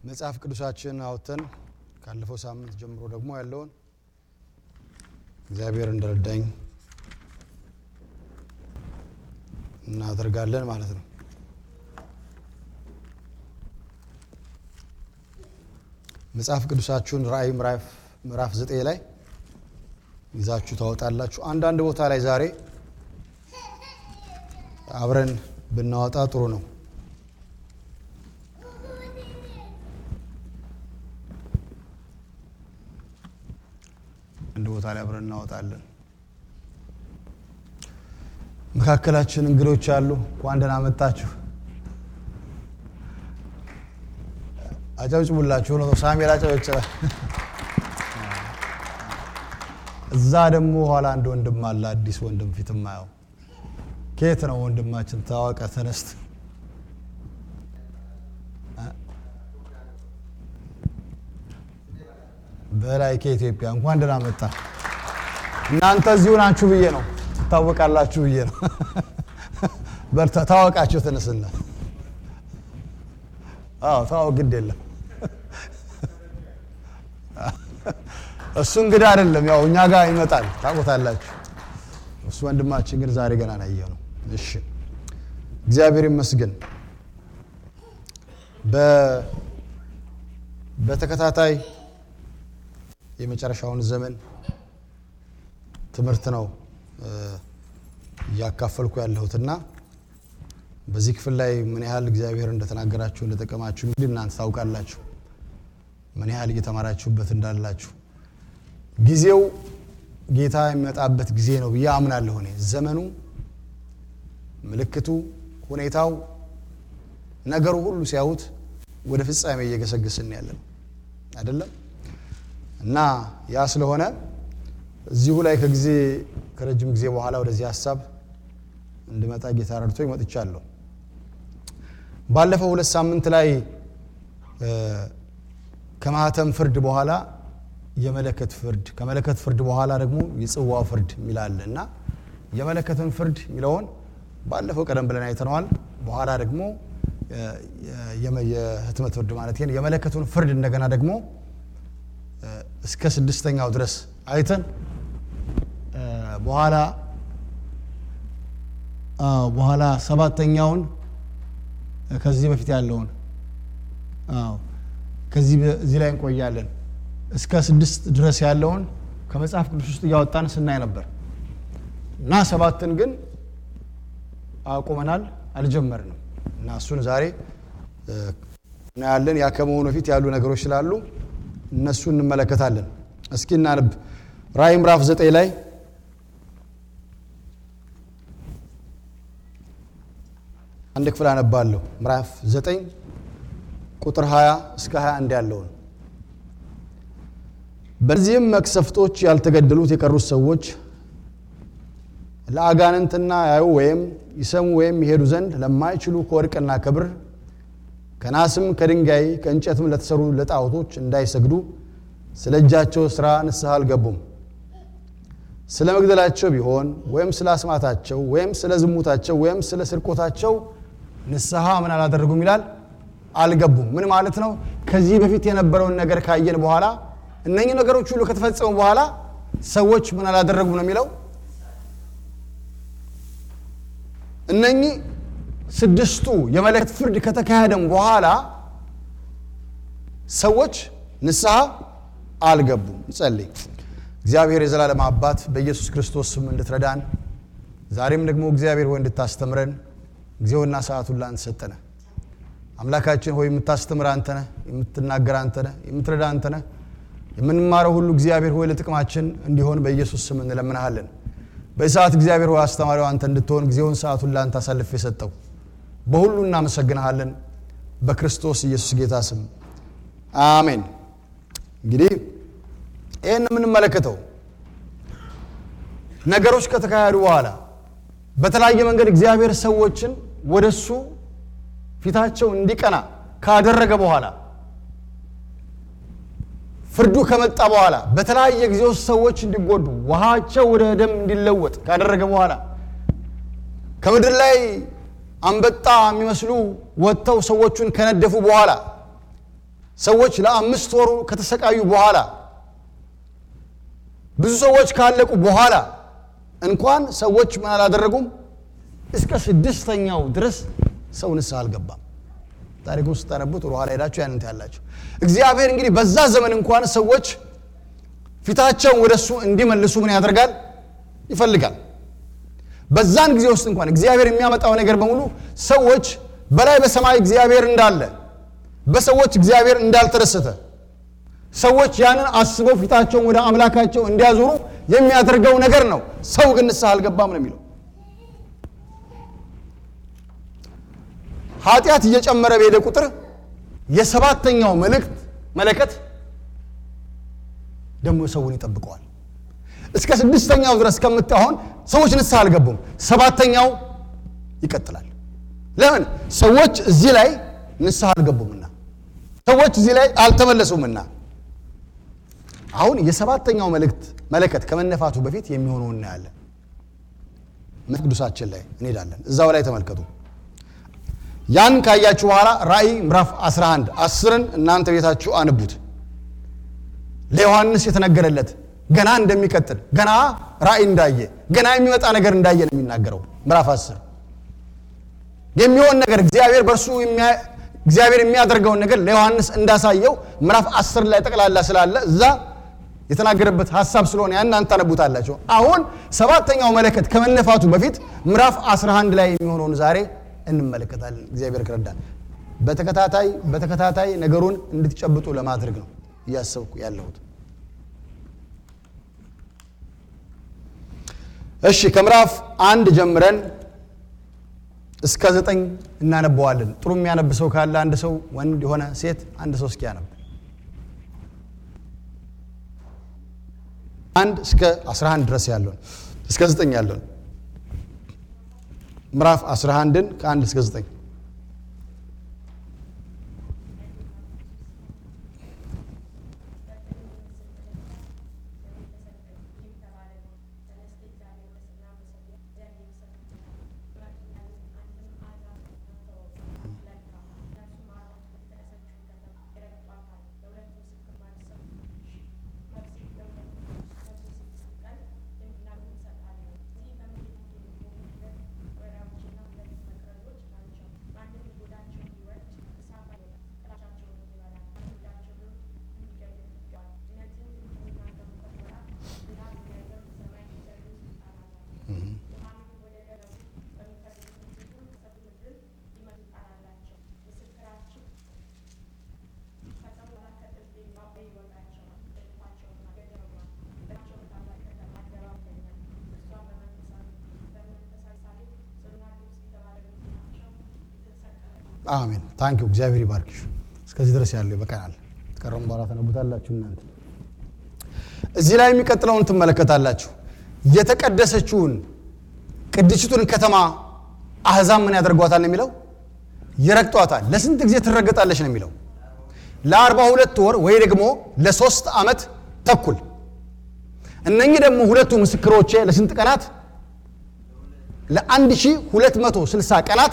መጽሐፍ ቅዱሳችን አውጥተን ካለፈው ሳምንት ጀምሮ ደግሞ ያለውን እግዚአብሔር እንደረዳኝ እናደርጋለን ማለት ነው። መጽሐፍ ቅዱሳችሁን ራእይ ምዕራፍ ዘጠኝ ላይ ይዛችሁ ታወጣላችሁ። አንዳንድ ቦታ ላይ ዛሬ አብረን ብናወጣ ጥሩ ነው። አንድ ቦታ ላይ አብረን እናወጣለን። መካከላችን እንግዶች አሉ። እንኳን ደህና መጣችሁ። አጨብጭቡላችሁ ነው። ሳሜል አጨበጨበ። እዛ ደግሞ ኋላ አንድ ወንድም አለ፣ አዲስ ወንድም ፊት ማየው። ከየት ነው ወንድማችን? ታወቀ ተነስት በላይ ከኢትዮጵያ እንኳን ደህና መጣ። እናንተ እዚሁ ናችሁ ብዬ ነው ትታወቃላችሁ ብዬ ነው። በርታ ታወቃችሁ፣ ተነስና። አዎ ታወቅ፣ ግድ የለም እሱ እንግዳ አይደለም፣ ያው እኛ ጋር ይመጣል፣ ታውቁታላችሁ። እሱ ወንድማችን ግን ዛሬ ገና ናየ ነው። እሺ እግዚአብሔር ይመስገን። በተከታታይ የመጨረሻውን ዘመን ትምህርት ነው እያካፈልኩ ያለሁትና በዚህ ክፍል ላይ ምን ያህል እግዚአብሔር እንደተናገራችሁ እንደጠቀማችሁ እንግዲህ እናንተ ታውቃላችሁ። ምን ያህል እየተማራችሁበት እንዳላችሁ ጊዜው ጌታ የሚመጣበት ጊዜ ነው ብዬ አምናለሁ። እኔ ዘመኑ፣ ምልክቱ፣ ሁኔታው፣ ነገሩ ሁሉ ሲያዩት ወደ ፍጻሜ እየገሰገስን ያለ ነው አይደለም እና ያ ስለሆነ እዚሁ ላይ ከጊዜ ከረጅም ጊዜ በኋላ ወደዚህ ሀሳብ እንድመጣ ጌታ ረድቶ ይመጥቻለሁ። ባለፈው ሁለት ሳምንት ላይ ከማህተም ፍርድ በኋላ የመለከት ፍርድ ከመለከት ፍርድ በኋላ ደግሞ የጽዋ ፍርድ የሚላለ እና የመለከትን ፍርድ የሚለውን ባለፈው ቀደም ብለን አይተነዋል። በኋላ ደግሞ የህትመት ፍርድ ማለት ይሄን የመለከቱን ፍርድ እንደገና ደግሞ እስከ ስድስተኛው ድረስ አይተን በኋላ በኋላ ሰባተኛውን ከዚህ በፊት ያለውን ከዚህ እዚህ ላይ እንቆያለን። እስከ ስድስት ድረስ ያለውን ከመጽሐፍ ቅዱስ ውስጥ እያወጣን ስናይ ነበር እና ሰባትን ግን አቁመናል፣ አልጀመርንም እና እሱን ዛሬ እናያለን። ያ ከመሆኑ በፊት ያሉ ነገሮች ስላሉ እነሱ እንመለከታለን። እስኪ እናንብ። ራእይ ምዕራፍ ዘጠኝ ላይ አንድ ክፍል አነባለሁ። ምዕራፍ ዘጠኝ ቁጥር 20 እስከ 21 ያለውን በዚህም መቅሰፍቶች ያልተገደሉት የቀሩት ሰዎች ለአጋንንትና ያዩ ወይም ይሰሙ ወይም ይሄዱ ዘንድ ለማይችሉ ከወርቅና ከብር ከናስም ከድንጋይ ከእንጨትም ለተሰሩ ለጣዖቶች እንዳይሰግዱ ስለ እጃቸው ሥራ ንስሐ አልገቡም። ስለ መግደላቸው ቢሆን ወይም ስለ አስማታቸው ወይም ስለ ዝሙታቸው ወይም ስለ ስርቆታቸው ንስሐ ምን አላደረጉም ይላል፣ አልገቡም። ምን ማለት ነው? ከዚህ በፊት የነበረውን ነገር ካየን በኋላ እነኚህ ነገሮች ሁሉ ከተፈጸሙ በኋላ ሰዎች ምን አላደረጉም ነው የሚለው። እነኚህ ስድስቱ የመለከት ፍርድ ከተካሄደም በኋላ ሰዎች ንስሐ አልገቡም። እንጸልይ። እግዚአብሔር የዘላለም አባት በኢየሱስ ክርስቶስ ስም እንድትረዳን ዛሬም ደግሞ እግዚአብሔር ሆይ እንድታስተምረን ጊዜውና ሰዓቱን ላንተ ሰጠነ። አምላካችን ሆይ የምታስተምር አንተ ነህ፣ የምትናገር አንተ ነህ፣ የምትረዳ አንተ ነህ። የምንማረው ሁሉ እግዚአብሔር ሆይ ለጥቅማችን እንዲሆን በኢየሱስ ስም እንለምናሃለን። በዚህ ሰዓት እግዚአብሔር ሆይ አስተማሪው አንተ እንድትሆን ጊዜውን ሰዓቱን ለአንተ አሳልፍ የሰጠው በሁሉ እናመሰግንሃለን። በክርስቶስ ኢየሱስ ጌታ ስም አሜን። እንግዲህ ይህን የምንመለከተው ነገሮች ከተካሄዱ በኋላ በተለያየ መንገድ እግዚአብሔር ሰዎችን ወደ እሱ ፊታቸው እንዲቀና ካደረገ በኋላ ፍርዱ ከመጣ በኋላ በተለያየ ጊዜ ውስጥ ሰዎች እንዲጎዱ ውሃቸው ወደ ደም እንዲለወጥ ካደረገ በኋላ ከምድር ላይ አንበጣ የሚመስሉ ወጥተው ሰዎቹን ከነደፉ በኋላ ሰዎች ለአምስት ወሩ ከተሰቃዩ በኋላ ብዙ ሰዎች ካለቁ በኋላ እንኳን ሰዎች ምን አላደረጉም እስከ ስድስተኛው ድረስ ሰው ንስሐ አልገባም ታሪኩን ስታነቡት ወደ ኋላ ሄዳችሁ ያንንት ያላችሁ እግዚአብሔር እንግዲህ በዛ ዘመን እንኳን ሰዎች ፊታቸውን ወደ እሱ እንዲመልሱ ምን ያደርጋል ይፈልጋል በዛን ጊዜ ውስጥ እንኳን እግዚአብሔር የሚያመጣው ነገር በሙሉ ሰዎች በላይ በሰማይ እግዚአብሔር እንዳለ በሰዎች እግዚአብሔር እንዳልተደሰተ ሰዎች ያንን አስበው ፊታቸውን ወደ አምላካቸው እንዲያዞሩ የሚያደርገው ነገር ነው ሰው ግን ንስሐ አልገባም ነው የሚለው ኃጢአት እየጨመረ በሄደ ቁጥር የሰባተኛው መልእክት መለከት ደግሞ ሰውን ይጠብቀዋል እስከ ስድስተኛው ድረስ ከምታሆን ሰዎች ንስሐ አልገቡም ሰባተኛው ይቀጥላል ለምን ሰዎች እዚህ ላይ ንስሐ አልገቡምና ሰዎች እዚህ ላይ አልተመለሱምና አሁን የሰባተኛው መልእክት መለከት ከመነፋቱ በፊት የሚሆነው እናያለን ቅዱሳችን ላይ እንሄዳለን እዛው ላይ ተመልከቱ ያን ካያችሁ በኋላ ራእይ ምዕራፍ 11 አስርን እናንተ ቤታችሁ አንቡት ለዮሐንስ የተነገረለት ገና እንደሚቀጥል ገና ራእይ እንዳየ ገና የሚመጣ ነገር እንዳየ ነው የሚናገረው ምዕራፍ 10 የሚሆን ነገር እግዚአብሔር በእርሱ እግዚአብሔር የሚያደርገውን ነገር ለዮሐንስ እንዳሳየው ምዕራፍ 10 ላይ ጠቅላላ ስላለ እዛ የተናገረበት ሀሳብ ስለሆነ ያን እናንተ ታነቡታላችሁ አሁን ሰባተኛው መለከት ከመነፋቱ በፊት ምዕራፍ 11 ላይ የሚሆነውን ዛሬ እንመለከታለን እግዚአብሔር ከረዳን በተከታታይ በተከታታይ ነገሩን እንድትጨብጡ ለማድረግ ነው እያሰብኩ ያለሁት እሺ ከምዕራፍ አንድ ጀምረን እስከ ዘጠኝ እናነበዋለን ጥሩ የሚያነብ ሰው ካለ አንድ ሰው ወንድ የሆነ ሴት አንድ ሰው እስኪ ያነብ አንድ እስከ 11 ድረስ ያለውን እስከ 9 ያለውን ምዕራፍ 11ን ከአንድ እስከ 9 አሜን ታንኪ እግዚአብሔር ይባርክሽ እስከዚህ ድረስ ያለው ይበቃናል ተቀረሙ በኋላ ተነቡታላችሁ እናንተ እዚህ ላይ የሚቀጥለውን ትመለከታላችሁ የተቀደሰችውን ቅድስቱን ከተማ አህዛብ ምን ያደርጓታል ነው የሚለው ይረግጧታል ለስንት ጊዜ ትረገጣለች ነው የሚለው ለአርባ ሁለት ወር ወይ ደግሞ ለሶስት ዓመት ተኩል እነኚህ ደግሞ ሁለቱ ምስክሮቼ ለስንት ቀናት ለአንድ ሺህ ሁለት መቶ ስልሳ ቀናት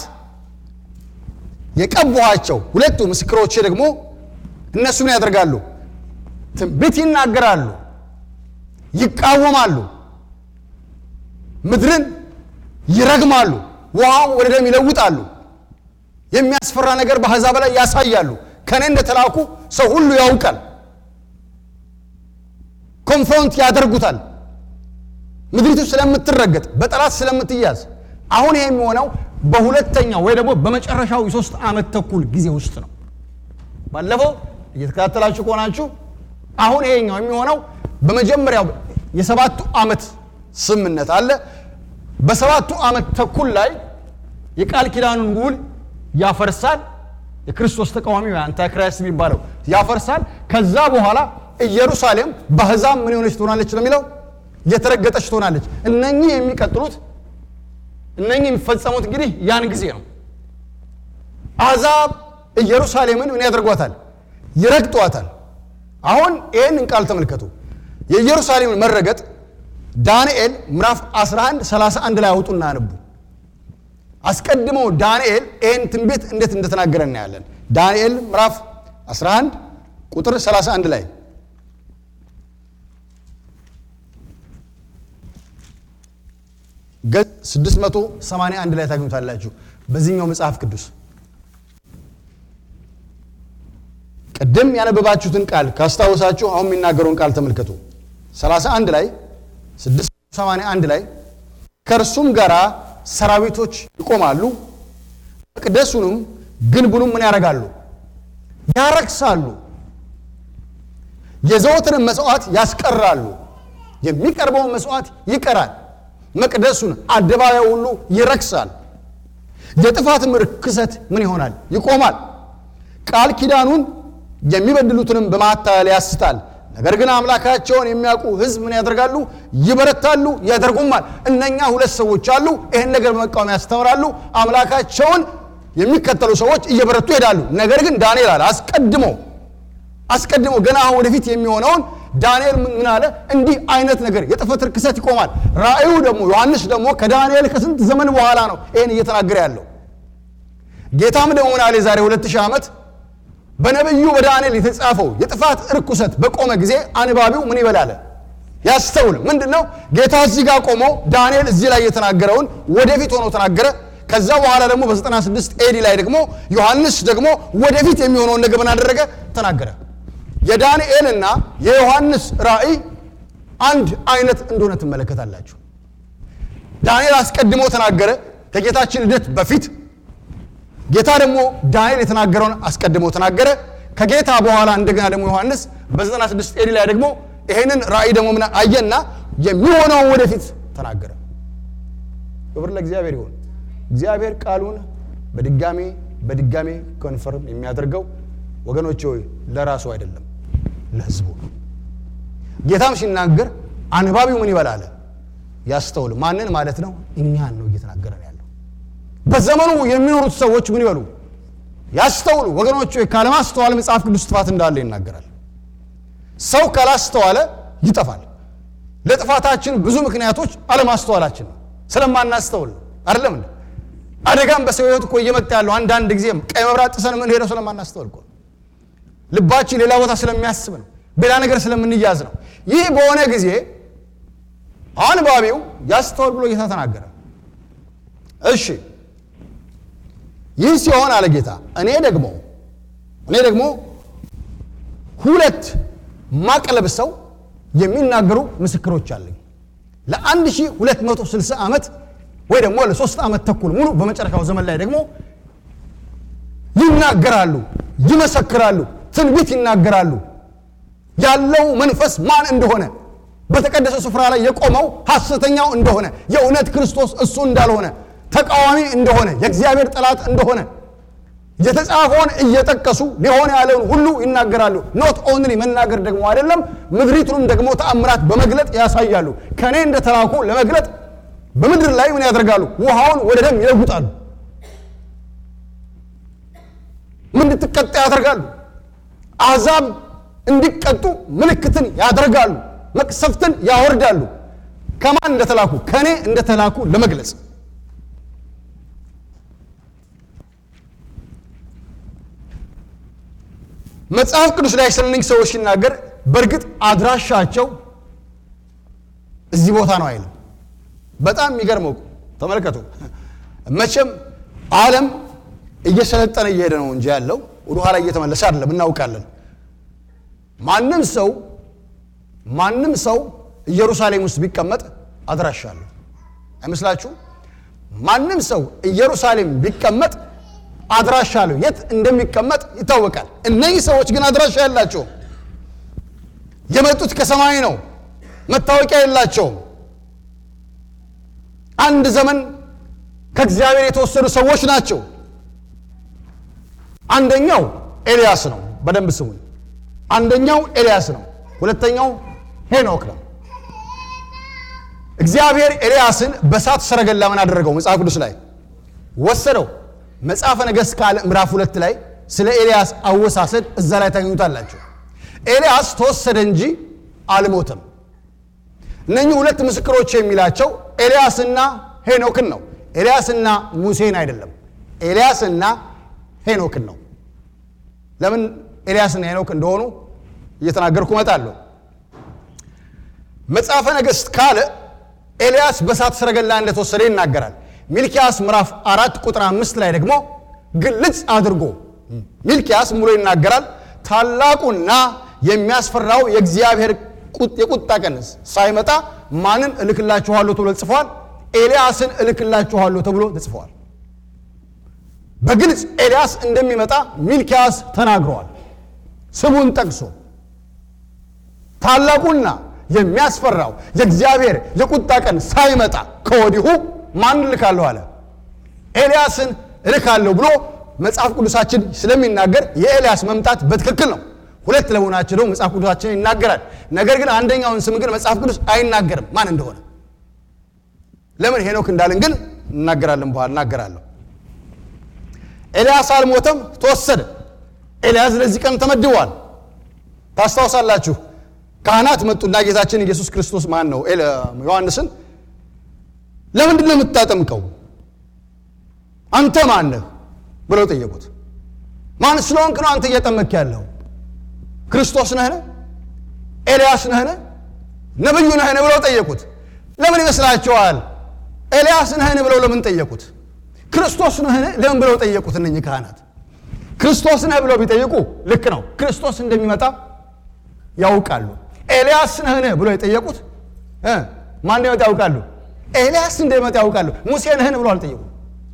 የቀቧቸው ሁለቱ ምስክሮቼ ደግሞ እነሱ ምን ያደርጋሉ ትንቢት ይናገራሉ ይቃወማሉ ምድርን ይረግማሉ ውሃው ወደ ደም ይለውጣሉ የሚያስፈራ ነገር በአሕዛብ ላይ ያሳያሉ ከእኔ እንደተላኩ ሰው ሁሉ ያውቃል ኮንፍሮንት ያደርጉታል ምድሪቱ ስለምትረገጥ በጠላት ስለምትያዝ አሁን ይሄ የሚሆነው በሁለተኛው ወይ ደግሞ በመጨረሻው የሶስት ዓመት ተኩል ጊዜ ውስጥ ነው ባለፈው እየተከታተላችሁ ከሆናችሁ አሁን ይሄኛው የሚሆነው በመጀመሪያው የሰባቱ ዓመት ስምነት አለ በሰባቱ ዓመት ተኩል ላይ የቃል ኪዳኑን ውል ያፈርሳል የክርስቶስ ተቃዋሚ አንታክራይስት የሚባለው ያፈርሳል ከዛ በኋላ ኢየሩሳሌም በአሕዛብ ምን የሆነች ትሆናለች ነው የሚለው የተረገጠች ትሆናለች እነኚህ የሚቀጥሉት እነኚህ የሚፈጸሙት እንግዲህ ያን ጊዜ ነው አሕዛብ ኢየሩሳሌምን ምን ያደርጓታል ይረግጧታል አሁን ይህንን ቃል ተመልከቱ የኢየሩሳሌምን መረገጥ ዳንኤል ምዕራፍ 11 31 ላይ አውጡና አንቡ አስቀድሞ ዳንኤል ይህን ትንቢት እንዴት እንደተናገረ እናያለን ዳንኤል ምዕራፍ 11 ቁጥር 31 ላይ ገጽ 681 ላይ ታገኙታላችሁ። በዚህኛው መጽሐፍ ቅዱስ ቅድም ያነበባችሁትን ቃል ካስታወሳችሁ አሁን የሚናገረውን ቃል ተመልከቱ። 31 ላይ 681 ላይ ከእርሱም ጋር ሰራዊቶች ይቆማሉ፣ መቅደሱንም ግንቡንም ምን ያደርጋሉ? ያረክሳሉ፣ የዘወትርን መስዋዕት ያስቀራሉ፣ የሚቀርበውን መስዋዕት ይቀራል፣ መቅደሱን አደባባይ ሁሉ ይረክሳል፣ የጥፋትም ርክሰት ምን ይሆናል? ይቆማል። ቃል ኪዳኑን የሚበድሉትንም በማታለል ያስታል። ነገር ግን አምላካቸውን የሚያውቁ ሕዝብ ምን ያደርጋሉ? ይበረታሉ፣ ያደርጉማል። እነኛ ሁለት ሰዎች አሉ። ይህን ነገር በመቃወም ያስተምራሉ። አምላካቸውን የሚከተሉ ሰዎች እየበረቱ ይሄዳሉ። ነገር ግን ዳንኤል አለ አስቀድሞ አስቀድሞ ገና አሁን ወደፊት የሚሆነውን ዳንኤል ምን አለ? እንዲህ አይነት ነገር የጥፋት ርክሰት ይቆማል። ራእዩ ደግሞ ዮሐንስ ደግሞ ከዳንኤል ከስንት ዘመን በኋላ ነው ይህን እየተናገረ ያለው። ጌታም ደግሞ ምን አለ? የዛሬ ሁለት ሺህ ዓመት በነቢዩ በዳንኤል የተጻፈው የጥፋት ርኩሰት በቆመ ጊዜ አንባቢው ምን ይበላል? ያስተውል። ምንድን ነው ጌታ እዚህ ጋር ቆሞ ዳንኤል እዚህ ላይ የተናገረውን ወደፊት ሆኖ ተናገረ። ከዛ በኋላ ደግሞ በ96 ኤዲ ላይ ደግሞ ዮሐንስ ደግሞ ወደፊት የሚሆነውን ነገር ምን አደረገ? ተናገረ። የዳንኤልና የዮሐንስ ራእይ አንድ አይነት እንደሆነ ትመለከታላችሁ። ዳንኤል አስቀድሞ ተናገረ ከጌታችን ልደት በፊት ጌታ ደግሞ ዳንኤል የተናገረውን አስቀድሞ ተናገረ። ከጌታ በኋላ እንደገና ደግሞ ዮሐንስ በ96 ኤዲ ላይ ደግሞ ይሄንን ራእይ ደግሞ ምን አየና የሚሆነውን ወደፊት ተናገረ። ክብር ለእግዚአብሔር ይሁን። እግዚአብሔር ቃሉን በድጋሜ በድጋሜ ኮንፈርም የሚያደርገው ወገኖች ሆይ ለራሱ አይደለም ለሕዝቡ ነው። ጌታም ሲናገር አንባቢው ምን ይበላል? ያስተውል። ማንን ማለት ነው? እኛን ነው እየተናገረ ነው ያለው። በዘመኑ የሚኖሩት ሰዎች ምን ይበሉ? ያስተውሉ። ወገኖች ሆይ ካለማስተዋል መጽሐፍ ቅዱስ ጥፋት እንዳለ ይናገራል። ሰው ካላስተዋለ ይጠፋል። ለጥፋታችን ብዙ ምክንያቶች አለማስተዋላችን ነው፣ ስለማናስተውል ነው። አይደለም እንዴ? አደጋም በሰው ሕይወት እኮ እየመጣ ያለው አንዳንድ ጊዜ ቀይ መብራት ጥሰን ምን ሄደው ስለማናስተውል እኮ ልባችን ሌላ ቦታ ስለሚያስብ ነው፣ በሌላ ነገር ስለምንያዝ ነው። ይህ በሆነ ጊዜ አንባቢው ያስተውል ብሎ ጌታ ተናገረ። እሺ ይህ ሲሆን አለ ጌታ እኔ ደግሞ እኔ ደግሞ ሁለት ማቅ ለብሰው የሚናገሩ ምስክሮች አለኝ ለ1260 ዓመት ወይ ደግሞ ለሶስት ዓመት ተኩል ሙሉ በመጨረሻው ዘመን ላይ ደግሞ ይናገራሉ፣ ይመሰክራሉ፣ ትንቢት ይናገራሉ። ያለው መንፈስ ማን እንደሆነ በተቀደሰ ስፍራ ላይ የቆመው ሐሰተኛው እንደሆነ የእውነት ክርስቶስ እሱ እንዳልሆነ ተቃዋሚ እንደሆነ የእግዚአብሔር ጠላት እንደሆነ የተጻፈውን እየጠቀሱ ሊሆን ያለውን ሁሉ ይናገራሉ። ኖት ኦንሊ መናገር ደግሞ አይደለም፣ ምድሪቱንም ደግሞ ተአምራት በመግለጥ ያሳያሉ። ከእኔ እንደተላኩ ለመግለጥ በምድር ላይ ምን ያደርጋሉ? ውሃውን ወደ ደም ይለውጣሉ። ምን እንድትቀጣ ያደርጋሉ። አሕዛብ እንዲቀጡ ምልክትን ያደርጋሉ። መቅሰፍትን ያወርዳሉ። ከማን እንደተላኩ? ከእኔ እንደተላኩ ለመግለጽ መጽሐፍ ቅዱስ ላይ ስለ እነኝህ ሰዎች ሲናገር በእርግጥ አድራሻቸው እዚህ ቦታ ነው አይልም። በጣም የሚገርመው ተመልከቱ። መቼም ዓለም እየሰለጠነ እየሄደ ነው እንጂ ያለው ወደ ኋላ እየተመለሰ አይደለም፣ እናውቃለን። ማንም ሰው ማንም ሰው ኢየሩሳሌም ውስጥ ቢቀመጥ አድራሻ አለው አይመስላችሁ? ማንም ሰው ኢየሩሳሌም ቢቀመጥ አድራሻ አለው። የት እንደሚቀመጥ ይታወቃል። እነዚህ ሰዎች ግን አድራሻ ያላቸውም የመጡት ከሰማይ ነው። መታወቂያ የላቸውም። አንድ ዘመን ከእግዚአብሔር የተወሰዱ ሰዎች ናቸው። አንደኛው ኤልያስ ነው። በደንብ ስሙኝ። አንደኛው ኤልያስ ነው። ሁለተኛው ሄኖክ ነው። እግዚአብሔር ኤልያስን በእሳት ሰረገላ ምን አደረገው? መጽሐፍ ቅዱስ ላይ ወሰደው። መጽሐፈ ነገሥት ካልዕ ምዕራፍ ሁለት ላይ ስለ ኤልያስ አወሳሰድ እዛ ላይ ታገኙታላችሁ። ኤልያስ ተወሰደ እንጂ አልሞተም። እነኚህ ሁለት ምስክሮች የሚላቸው ኤልያስና ሄኖክን ነው። ኤልያስና ሙሴን አይደለም። ኤልያስና ሄኖክን ነው። ለምን ኤልያስና ሄኖክ እንደሆኑ እየተናገርኩ እመጣለሁ። መጽሐፈ ነገሥት ካለ ኤልያስ በእሳት ሰረገላ እንደተወሰደ ይናገራል። ሚልኪያስ ምዕራፍ አራት ቁጥር አምስት ላይ ደግሞ ግልጽ አድርጎ ሚልኪያስ ሙሉ ይናገራል። ታላቁና የሚያስፈራው የእግዚአብሔር የቁጣ ቀን ሳይመጣ ማንን እልክላችኋለሁ ተብሎ ተጽፏል? ኤልያስን እልክላችኋለሁ ተብሎ ተጽፏል። በግልጽ ኤልያስ እንደሚመጣ ሚልኪያስ ተናግረዋል። ስሙን ጠቅሶ ታላቁና የሚያስፈራው የእግዚአብሔር የቁጣ ቀን ሳይመጣ ከወዲሁ ማን እልካለሁ አለ? ኤልያስን እልካለሁ ብሎ መጽሐፍ ቅዱሳችን ስለሚናገር የኤልያስ መምጣት በትክክል ነው። ሁለት ለመሆናቸው ደግሞ መጽሐፍ ቅዱሳችን ይናገራል። ነገር ግን አንደኛውን ስም ግን መጽሐፍ ቅዱስ አይናገርም ማን እንደሆነ። ለምን ሄኖክ እንዳልን ግን እናገራለን፣ በኋላ እናገራለሁ። ኤልያስ አልሞተም፣ ተወሰደ። ኤልያስ ለዚህ ቀን ተመድቧል። ታስታውሳላችሁ። ካህናት መጡና ጌታችን ኢየሱስ ክርስቶስ ማን ነው ዮሐንስን ለምንድን ነው የምታጠምቀው? አንተ ማን ነህ ብለው ጠየቁት። ማን ስለሆንክ ነው አንተ እያጠመክ ያለው? ክርስቶስ ነህን? ኤልያስ ነህን? ነብዩ ነህን? ብለው ጠየቁት። ለምን ይመስላችኋል? ኤልያስ ነህን ብለው ለምን ጠየቁት? ክርስቶስ ነህን ለምን ብለው ጠየቁት? እነኚህ ካህናት ክርስቶስ ነህ ብለው ቢጠይቁ ልክ ነው፣ ክርስቶስ እንደሚመጣ ያውቃሉ። ኤልያስ ነህን ብሎ የጠየቁት ማን እንደሚመጣ ያውቃሉ። ኤልያስ እንደሚመጣ ያውቃሉ። ሙሴ ነህን ብሎ አልጠየቁም።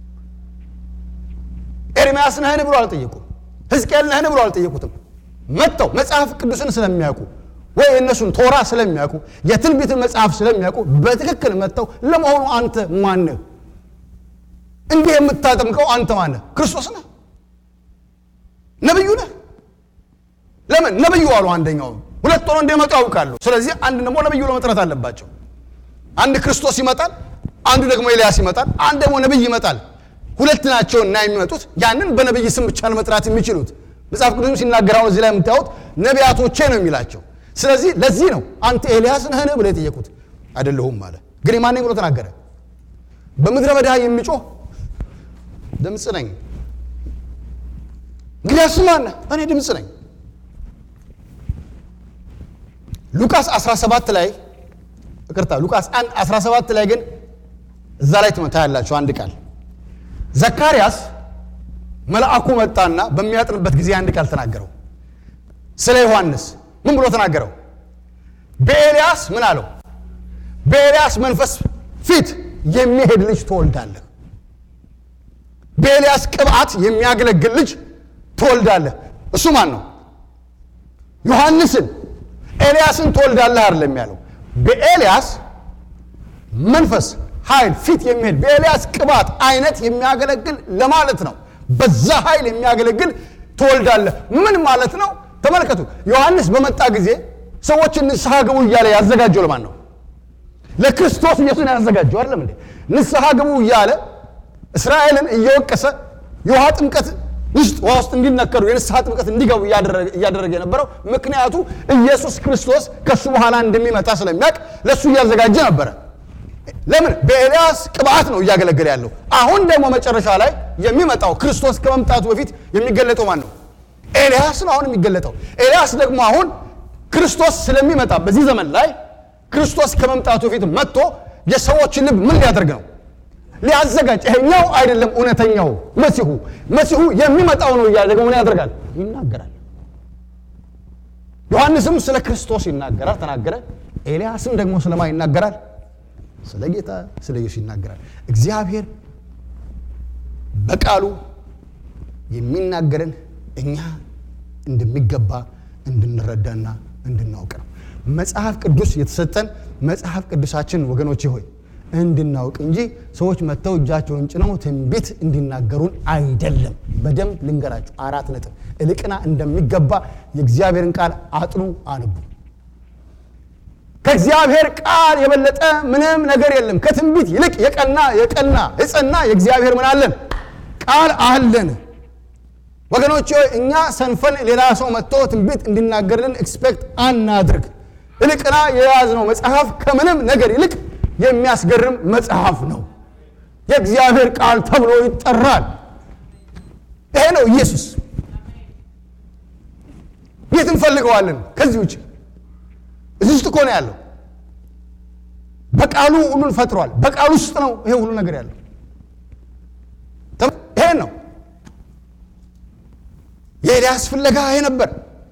ኤርምያስ ነህን ብሎ አልጠየቁም። ሕዝቅኤል ነህን ብሎ አልጠየቁትም። መጥተው መጽሐፍ ቅዱስን ስለሚያውቁ ወይ የእነሱን ቶራ ስለሚያውቁ የትንቢትን መጽሐፍ ስለሚያውቁ በትክክል መጥተው ለመሆኑ አንተ ማን ነህ? እንዲህ የምታጠምቀው አንተ ማን ነህ? ክርስቶስ ነህ? ነብዩ ነህ? ለምን ነብዩ አሉ። አንደኛው ሁለት ሆኖ እንደመጡ ያውቃሉ። ስለዚህ አንድ ደግሞ ነብዩ ለመጥራት አለባቸው። አንድ ክርስቶስ ይመጣል፣ አንዱ ደግሞ ኤልያስ ይመጣል፣ አንድ ደግሞ ነብይ ይመጣል። ሁለት ናቸው እና የሚመጡት ያንን በነብይ ስም ብቻ ለመጥራት የሚችሉት መጽሐፍ ቅዱስም ሲናገር አሁን እዚህ ላይ የምታዩት ነቢያቶቼ ነው የሚላቸው። ስለዚህ ለዚህ ነው አንተ ኤልያስ ነህን ብለው የጠየቁት። አይደለሁም አለ። ግን የማን ነኝ ብሎ ተናገረ። በምድረ በዳ የሚጮህ ድምፅ ነኝ። እንግዲያስ ማን ነህ? እኔ ድምፅ ነኝ። ሉቃስ 17 ላይ ይቅርታ፣ ሉቃስ 1 17 ላይ ግን እዛ ላይ ትመታ ያላችሁ አንድ ቃል ዘካርያስ መልአኩ መጣና በሚያጥንበት ጊዜ አንድ ቃል ተናገረው። ስለ ዮሐንስ ምን ብሎ ተናገረው? በኤልያስ ምን አለው? በኤልያስ መንፈስ ፊት የሚሄድ ልጅ ትወልዳለህ። በኤልያስ ቅብዓት የሚያገለግል ልጅ ትወልዳለህ። እሱ ማን ነው? ዮሐንስን ኤልያስን ትወልዳለህ አይደለም ያለው። በኤልያስ መንፈስ ኃይል ፊት የሚሄድ በኤልያስ ቅባት አይነት የሚያገለግል ለማለት ነው። በዛ ኃይል የሚያገለግል ትወልዳለህ። ምን ማለት ነው? ተመልከቱ። ዮሐንስ በመጣ ጊዜ ሰዎችን ንስሐ ግቡ እያለ ያዘጋጀው ለማን ነው? ለክርስቶስ ኢየሱስ ነው ያዘጋጀው። አይደለም እንዴ? ንስሐ ግቡ እያለ እስራኤልን እየወቀሰ የውሃ ጥምቀት ውስጥ ውሃ ውስጥ እንዲነከሩ የንስሐ ጥምቀት እንዲገቡ እያደረገ የነበረው ምክንያቱ ኢየሱስ ክርስቶስ ከእሱ በኋላ እንደሚመጣ ስለሚያውቅ ለእሱ እያዘጋጀ ነበረ። ለምን በኤልያስ ቅብዓት ነው እያገለገለ ያለው። አሁን ደግሞ መጨረሻ ላይ የሚመጣው ክርስቶስ ከመምጣቱ በፊት የሚገለጠው ማን ነው? ኤልያስ ነው አሁን የሚገለጠው። ኤልያስ ደግሞ አሁን ክርስቶስ ስለሚመጣ በዚህ ዘመን ላይ ክርስቶስ ከመምጣቱ በፊት መጥቶ የሰዎችን ልብ ምን ሊያደርግ ነው? ሊያዘጋጅ። ይሄኛው አይደለም እውነተኛው መሲሁ፣ መሲሁ የሚመጣው ነው እያለ ደግሞ ምን ያደርጋል? ይናገራል። ዮሐንስም ስለ ክርስቶስ ይናገራል፣ ተናገረ። ኤልያስም ደግሞ ስለማ ይናገራል ስለ ጌታ ስለ ኢየሱስ ይናገራል። እግዚአብሔር በቃሉ የሚናገረን እኛ እንደሚገባ እንድንረዳና እንድናውቅ ነው። መጽሐፍ ቅዱስ የተሰጠን መጽሐፍ ቅዱሳችን ወገኖቼ ሆይ እንድናውቅ እንጂ ሰዎች መጥተው እጃቸውን ጭነው ትንቢት እንዲናገሩን አይደለም። በደንብ ልንገራችሁ፣ አራት ነጥብ እልቅና እንደሚገባ የእግዚአብሔርን ቃል አጥኑ፣ አንቡ። ከእግዚአብሔር ቃል የበለጠ ምንም ነገር የለም። ከትንቢት ይልቅ የቀና የቀና የጸና የእግዚአብሔር ምን አለን? ቃል አለን። ወገኖች ሆይ እኛ ሰንፈን ሌላ ሰው መጥቶ ትንቢት እንዲናገርልን ኤክስፔክት አናድርግ። እልቅና የያዝነው መጽሐፍ ከምንም ነገር ይልቅ የሚያስገርም መጽሐፍ ነው። የእግዚአብሔር ቃል ተብሎ ይጠራል። ይሄ ነው ኢየሱስ። የት እንፈልገዋለን? ከዚህ ውጭ እዚህ ውስጥ እኮ ነው ያለው። በቃሉ ሁሉን ፈጥሯል። በቃሉ ውስጥ ነው ይሄ ሁሉ ነገር ያለው። ይሄን ነው የኤልያስ ፍለጋ ይሄ ነበር።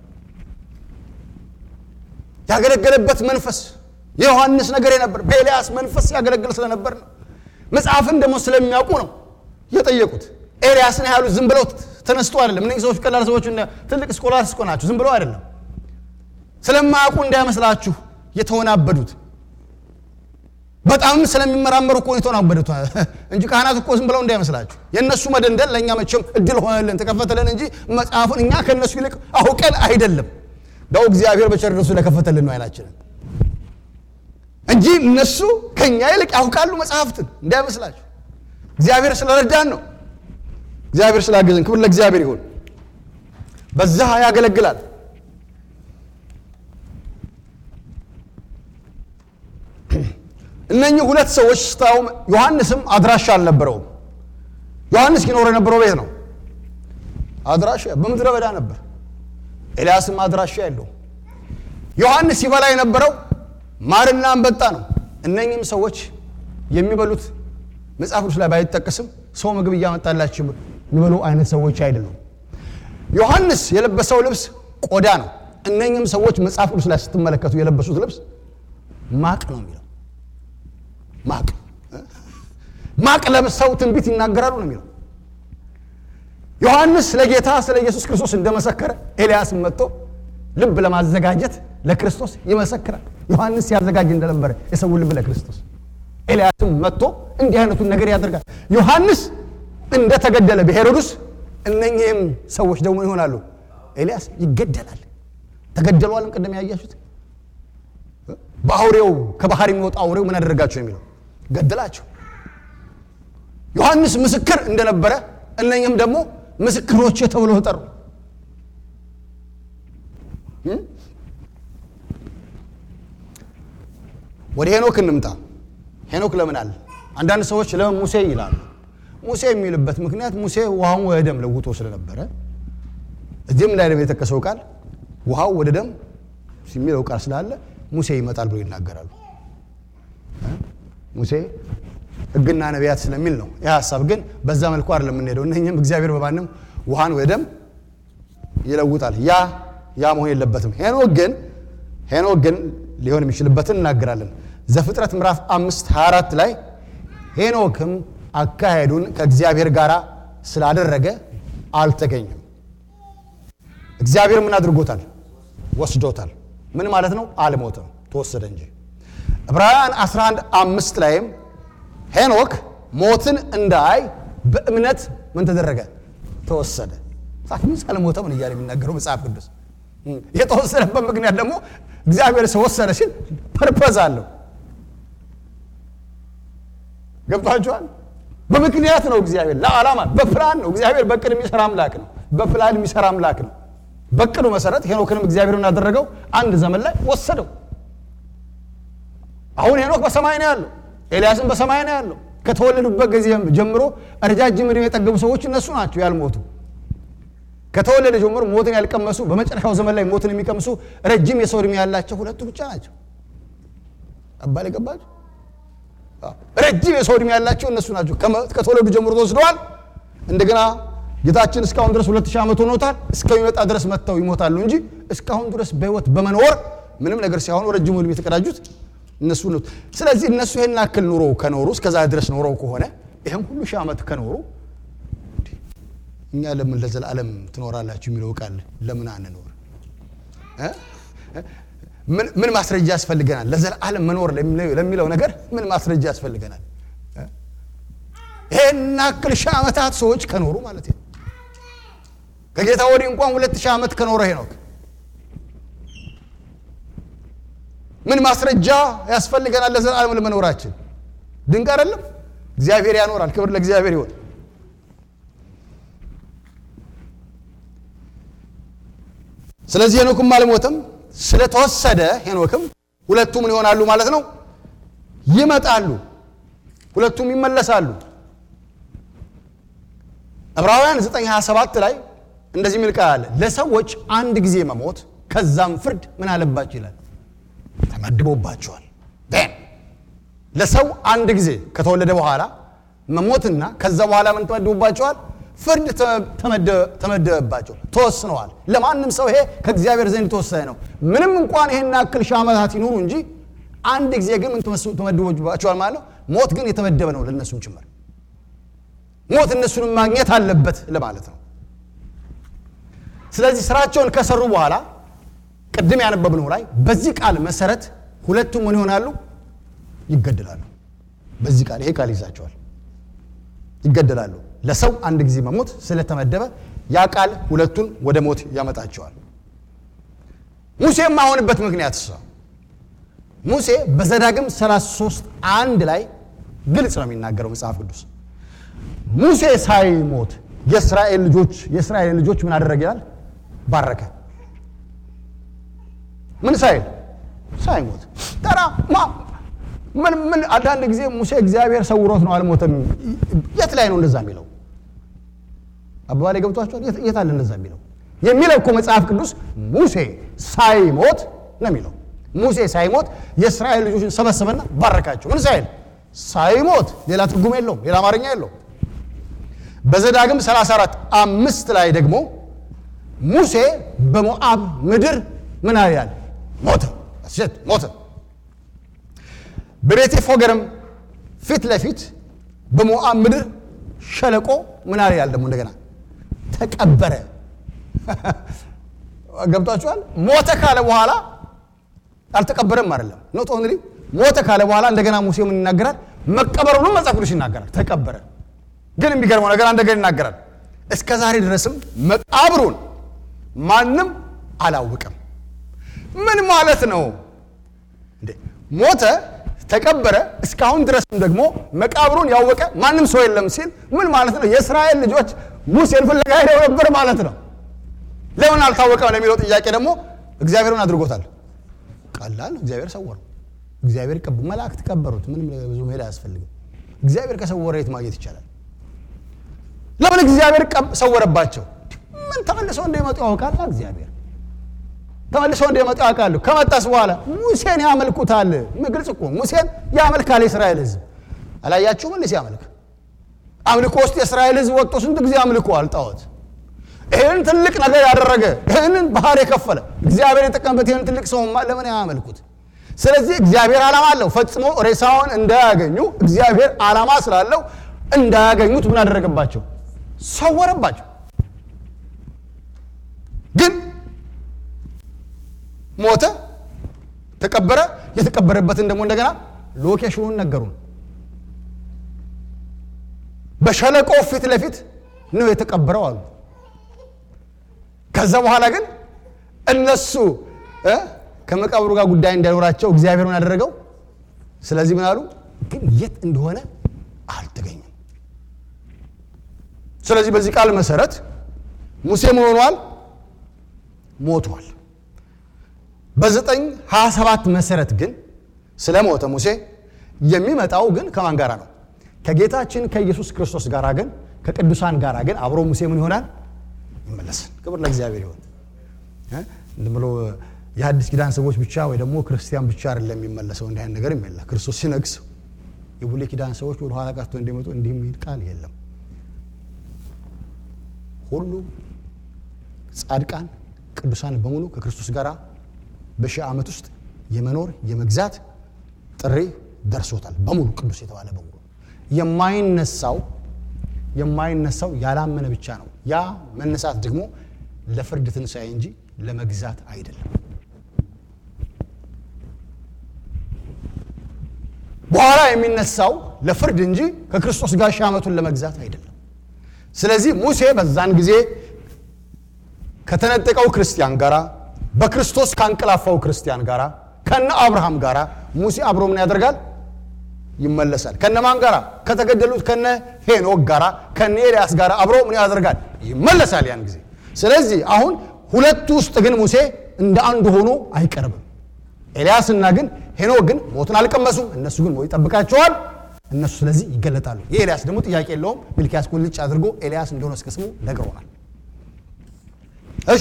ያገለገለበት መንፈስ የዮሐንስ ነገር ነበር። በኤልያስ መንፈስ ያገለግል ስለነበር ነው። መጽሐፍን ደግሞ ስለሚያውቁ ነው የጠየቁት። ኤልያስን ያሉት ዝም ብለው ተነስቶ አይደለም። እነዚህ ሰዎች ቀላል ሰዎች፣ ትልቅ ስኮላርስ እኮ ናቸው። ዝም ብለው አይደለም። ስለማያውቁ እንዳይመስላችሁ የተወናበዱት በጣም ስለሚመራመሩ እኮ የተወናበዱት እንጂ ካህናት እኮ ዝም ብለው እንዳይመስላችሁ። የእነሱ መደንደን ለእኛ መቼም እድል ሆነልን ተከፈተልን እንጂ መጽሐፉን እኛ ከእነሱ ይልቅ አውቀን አይደለም። ዳው እግዚአብሔር በቸርነቱ ስለከፈተልን ነው አይናችንን እንጂ እነሱ ከእኛ ይልቅ ያውቃሉ መጽሐፍትን እንዳይመስላችሁ። እግዚአብሔር ስለረዳን ነው። እግዚአብሔር ስላገዘን ክብር ለእግዚአብሔር ይሁን። በዛ ያገለግላል። እነኚህ ሁለት ሰዎች ስታዩም ዮሐንስም አድራሻ አልነበረውም። ዮሐንስ ይኖር የነበረው ቤት ነው። አድራሻ በምድረ በዳ ነበር። ኤልያስም አድራሻ የለውም። ዮሐንስ ይበላ የነበረው ማርና አንበጣ ነው። እነኚህም ሰዎች የሚበሉት መጽሐፍ ቅዱስ ላይ ባይጠቀስም ሰው ምግብ እያመጣላቸው የሚበሉ አይነት ሰዎች አይደሉም። ዮሐንስ የለበሰው ልብስ ቆዳ ነው። እነኚህም ሰዎች መጽሐፍ ቅዱስ ላይ ስትመለከቱ የለበሱት ልብስ ማቅ ነው የሚለው ማቅ ማቅ ለብሰው ትንቢት ይናገራሉ ነው የሚለው። ዮሐንስ ስለ ጌታ ስለ ኢየሱስ ክርስቶስ እንደመሰከረ ኤልያስም መጥቶ ልብ ለማዘጋጀት ለክርስቶስ ይመሰክራል። ዮሐንስ ሲያዘጋጅ እንደነበረ የሰውን ልብ ለክርስቶስ ኤልያስም መጥቶ እንዲህ አይነቱን ነገር ያደርጋል። ዮሐንስ እንደተገደለ በሄሮድስ እነኚህም ሰዎች ደግሞ ይሆናሉ። ኤልያስ ይገደላል። ተገደሏልም። ቅድም ያያችሁት በአውሬው ከባህር የሚወጣ አውሬው ምን አደረጋቸው የሚለው ገደላቸው። ዮሐንስ ምስክር እንደነበረ እነኝም ደግሞ ምስክሮች ተብሎ ተጠሩ። ወደ ሄኖክ እንምጣ። ሄኖክ ለምን አለ? አንዳንድ ሰዎች ለምን ሙሴ ይላሉ። ሙሴ የሚልበት ምክንያት ሙሴ ውሃውን ወደ ደም ለውጦ ስለነበረ እዚህም ላይ ደግሞ የጠቀሰው ቃል ውሃው ወደ ደም የሚለው ቃል ስላለ ሙሴ ይመጣል ብሎ ይናገራሉ። ሙሴ ሕግና ነቢያት ስለሚል ነው። ይህ ሀሳብ ግን በዛ መልኩ አይደለም የምንሄደው። እነኝም እግዚአብሔር በማንም ውሃን ወደ ደም ይለውጣል። ያ ያ መሆን የለበትም። ሄኖክ ግን ሄኖክ ግን ሊሆን የሚችልበትን እናገራለን። ዘፍጥረት ምዕራፍ አምስት 24 ላይ ሄኖክም አካሄዱን ከእግዚአብሔር ጋር ስላደረገ አልተገኘም። እግዚአብሔር ምን አድርጎታል? ወስዶታል። ምን ማለት ነው? አልሞተም፣ ተወሰደ እንጂ። ዕብራውያን 11 አምስት ላይም ሄኖክ ሞትን እንዳይ በእምነት ምን ተደረገ? ተወሰደ። ሳትምስ አልሞተም ምን እያለ የሚናገረው መጽሐፍ ቅዱስ የተወሰደበት ምክንያት ደግሞ እግዚአብሔር ሰው ወሰደ ሲል ፐርፐዝ አለው። ገብቷችኋል? በምክንያት ነው እግዚአብሔር ለዓላማ በፕላን ነው እግዚአብሔር በቅድ የሚሰራ አምላክ ነው። በፕላን የሚሰራ አምላክ ነው። በቅዱ መሰረት ሄኖክንም እግዚአብሔር ያደረገው አንድ ዘመን ላይ ወሰደው። አሁን ሄኖክ በሰማይ ነው ያለው፣ ኤልያስም በሰማይ ነው ያለው። ከተወለዱበት ጊዜ ጀምሮ ረጃጅም ዕድሜ የጠገቡ ሰዎች እነሱ ናቸው ያልሞቱ። ከተወለደ ጀምሮ ሞትን ያልቀመሱ በመጨረሻው ዘመን ላይ ሞትን የሚቀምሱ ረጅም የሰው ዕድሜ ያላቸው ሁለቱ ብቻ ናቸው። አባል የገባቸው ረጅም የሰው ዕድሜ ያላቸው እነሱ ናቸው። ከተወለዱ ጀምሮ ተወስደዋል። እንደገና ጌታችን እስካሁን ድረስ ሁለት ሺህ ዓመት ሆኖታል። እስከሚመጣ ድረስ መጥተው ይሞታሉ እንጂ እስካሁን ድረስ በሕይወት በመኖር ምንም ነገር ሳይሆኑ ረጅሙ ዕድሜ የተቀዳጁት እነሱ ነው። ስለዚህ እነሱ ይህን ያክል ኑሮ ከኖሩ እስከዛ ድረስ ኖረው ከሆነ ይህም ሁሉ ሺህ ዓመት ከኖሩ እኛ ለምን ለዘላለም ትኖራላችሁ የሚለው ቃል ለምን አንኖር? ምን ማስረጃ ያስፈልገናል? ለዘላለም መኖር ለሚለው ነገር ምን ማስረጃ ያስፈልገናል? ይሄን ያክል ሺህ ዓመታት ሰዎች ከኖሩ ማለት ነው። ከጌታ ወዲህ እንኳን ሁለት ሺህ ዓመት ከኖረ ሄኖክ ምን ማስረጃ ያስፈልገናል ለዘላለም ለመኖራችን? ድንቅ አይደለም? እግዚአብሔር ያኖራል። ክብር ለእግዚአብሔር ይሆን። ስለዚህ ሄኖክም አልሞተም። ስለተወሰደ ሄኖክም ሁለቱ ምን ይሆናሉ ማለት ነው? ይመጣሉ። ሁለቱም ይመለሳሉ። ዕብራውያን 9:27 ላይ እንደዚህ የሚል ቃል አለ። ለሰዎች አንድ ጊዜ መሞት ከዛም ፍርድ ምን አለባቸው ይላል፣ ተመድቦባቸዋል። ለሰው አንድ ጊዜ ከተወለደ በኋላ መሞትና ከዛ በኋላ ምን ተመድቦባቸዋል? ፍርድ ተመደበባቸው፣ ተወስነዋል። ለማንም ሰው ይሄ ከእግዚአብሔር ዘንድ የተወሰነ ነው። ምንም እንኳን ይሄን ያክል ሺህ ዓመታት ይኖሩ እንጂ አንድ ጊዜ ግን ምን ተመድቦባቸዋል ማለት ነው። ሞት ግን የተመደበ ነው ለእነሱም ጭምር። ሞት እነሱንም ማግኘት አለበት ለማለት ነው። ስለዚህ ስራቸውን ከሰሩ በኋላ ቅድም ያነበብነው ላይ በዚህ ቃል መሰረት ሁለቱም ምን ይሆናሉ? ይገደላሉ። በዚህ ቃል ይሄ ቃል ይዛቸዋል፣ ይገደላሉ። ለሰው አንድ ጊዜ መሞት ስለተመደበ ያ ቃል ሁለቱን ወደ ሞት ያመጣቸዋል። ሙሴ የማይሆንበት ምክንያት እሷ ሙሴ በዘዳግም 33 አንድ ላይ ግልጽ ነው የሚናገረው መጽሐፍ ቅዱስ ሙሴ ሳይሞት የእስራኤል ልጆች የእስራኤል ልጆች ምን አደረገ ይላል? ባረከ። ምን ሳይል ሳይሞት ተራ ምን ምን አንዳንድ ጊዜ ሙሴ እግዚአብሔር ሰውሮት ነው አልሞተም። የት ላይ ነው እንደዛ የሚለው? አባባሌ ገብቷቸዋል። የት አለ እንደዛ የሚለው? የሚለው እኮ መጽሐፍ ቅዱስ ሙሴ ሳይሞት ነው የሚለው። ሙሴ ሳይሞት የእስራኤል ልጆችን ሰበሰበና ባረካቸው። ምን ሳይል ሳይሞት። ሌላ ትርጉም የለውም፣ ሌላ አማርኛ የለውም። በዘዳግም 34 አምስት ላይ ደግሞ ሙሴ በሞዓብ ምድር ምን ያህል ሞተ ሴት ሞተ። በቤቴ ፎገርም ፊት ለፊት በሞዓብ ምድር ሸለቆ ምን ያህል ደግሞ እንደገና ተቀበረ። ገብቷችኋል? ሞተ ካለ በኋላ አልተቀበረም አይደለም ኖት ኦንሊ ሞተ ካለ በኋላ እንደገና ሙሴ ምን ይናገራል? መቀበሩንም መጽሐፍ ቅዱስ ይናገራል። ተቀበረ ግን የሚገርመው ነገር አንድ ነገር ይናገራል። እስከ ዛሬ ድረስም መቃብሩን ማንም አላወቀም። ምን ማለት ነው እንዴ? ሞተ፣ ተቀበረ፣ እስካሁን ድረስም ደግሞ መቃብሩን ያወቀ ማንም ሰው የለም ሲል ምን ማለት ነው? የእስራኤል ልጆች ሙሴን ፍለጋ ሄደው ነበር ማለት ነው። ለምን አልታወቀም ለሚለው ጥያቄ ደግሞ እግዚአብሔርን አድርጎታል። ቀላል ነው። እግዚአብሔር ሰወረው። እግዚአብሔር ቀብ መላእክት ቀበሩት። ምንም ብዙ መሄድ አያስፈልግም። እግዚአብሔር ከሰወረ የት ማግኘት ይቻላል? ለምን እግዚአብሔር ሰወረባቸው? ምን ተመልሰው እንደሚመጡ ያውቃል እግዚአብሔር ተመልሰው እንደሚመጡ ያውቃሉ። ከመጣስ በኋላ ሙሴን ያመልኩታል። ግልጽ እኮ ሙሴን ያመልካል የእስራኤል ሕዝብ አላያችሁም? እንዴ ሲያመልክ አምልኮ ውስጥ የእስራኤል ሕዝብ ወጥቶ ስንት ጊዜ አምልኮ አልጣዖት ይህን ትልቅ ነገር ያደረገ ይህንን ባህር የከፈለ እግዚአብሔር የጠቀምበት ይህን ትልቅ ሰውማ ለምን ያመልኩት? ስለዚህ እግዚአብሔር ዓላማ አለው። ፈጽሞ ሬሳውን እንዳያገኙ እግዚአብሔር ዓላማ ስላለው እንዳያገኙት ምን አደረገባቸው? ሰወረባቸው። ግን ሞተ፣ ተቀበረ። የተቀበረበትን ደግሞ እንደገና ሎኬሽኑን ነገሩን። በሸለቆ ፊት ለፊት ነው የተቀበረው አሉ። ከዛ በኋላ ግን እነሱ ከመቃብሩ ጋር ጉዳይ እንዳይኖራቸው እግዚአብሔር ምን ያደረገው? ስለዚህ ምን አሉ? ግን የት እንደሆነ አልተገኘም። ስለዚህ በዚህ ቃል መሰረት ሙሴ ምን ሆኗል? ሞቷል። በዘጠኝ ሀያ ሰባት መሰረት ግን ስለ ሞተ ሙሴ የሚመጣው ግን ከማን ጋራ ነው? ከጌታችን ከኢየሱስ ክርስቶስ ጋር ግን ከቅዱሳን ጋር ግን አብሮ ሙሴ ምን ይሆናል? ይመለሳል። ክብር ለእግዚአብሔር ይሆን። ዝም ብሎ የሐዲስ ኪዳን ሰዎች ብቻ ወይ ደግሞ ክርስቲያን ብቻ አይደለም የሚመለሰው። እንዲህ አይነት ነገር የለም። ክርስቶስ ሲነግስ የብሉይ ኪዳን ሰዎች ወደ ኋላ ቀርቶ እንዲመጡ እንዲህ የሚል ቃል የለም። ሁሉ ጻድቃን ቅዱሳን በሙሉ ከክርስቶስ ጋር በሺህ ዓመት ውስጥ የመኖር የመግዛት ጥሪ ደርሶታል። በሙሉ ቅዱስ የተባለ በሙሉ የማይነሳው የማይነሳው ያላመነ ብቻ ነው። ያ መነሳት ደግሞ ለፍርድ ትንሣኤ እንጂ ለመግዛት አይደለም። በኋላ የሚነሳው ለፍርድ እንጂ ከክርስቶስ ጋር ሺህ ዓመቱን ለመግዛት አይደለም። ስለዚህ ሙሴ በዛን ጊዜ ከተነጠቀው ክርስቲያን ጋራ በክርስቶስ ካንቀላፋው ክርስቲያን ጋራ ከነ አብርሃም ጋራ ሙሴ አብሮ ምን ያደርጋል? ይመለሳል። ከነማን ጋራ? ከተገደሉት ከነ ሄኖክ ጋራ ከነ ኤልያስ ጋራ አብሮ ምን ያደርጋል? ይመለሳል ያን ጊዜ። ስለዚህ አሁን ሁለቱ ውስጥ ግን ሙሴ እንደ አንዱ ሆኖ አይቀርብም። ኤልያስና ግን ሄኖክ ግን ሞትን አልቀመሱም። እነሱ ግን ሞት ይጠብቃቸዋል። እነሱ ስለዚህ ይገለጣሉ። የኤልያስ ደግሞ ጥያቄ የለውም። ሚልኪያስ ቁልጭ አድርጎ ኤልያስ እንደሆነ እስከ ስሙ ነግሮናል። እሺ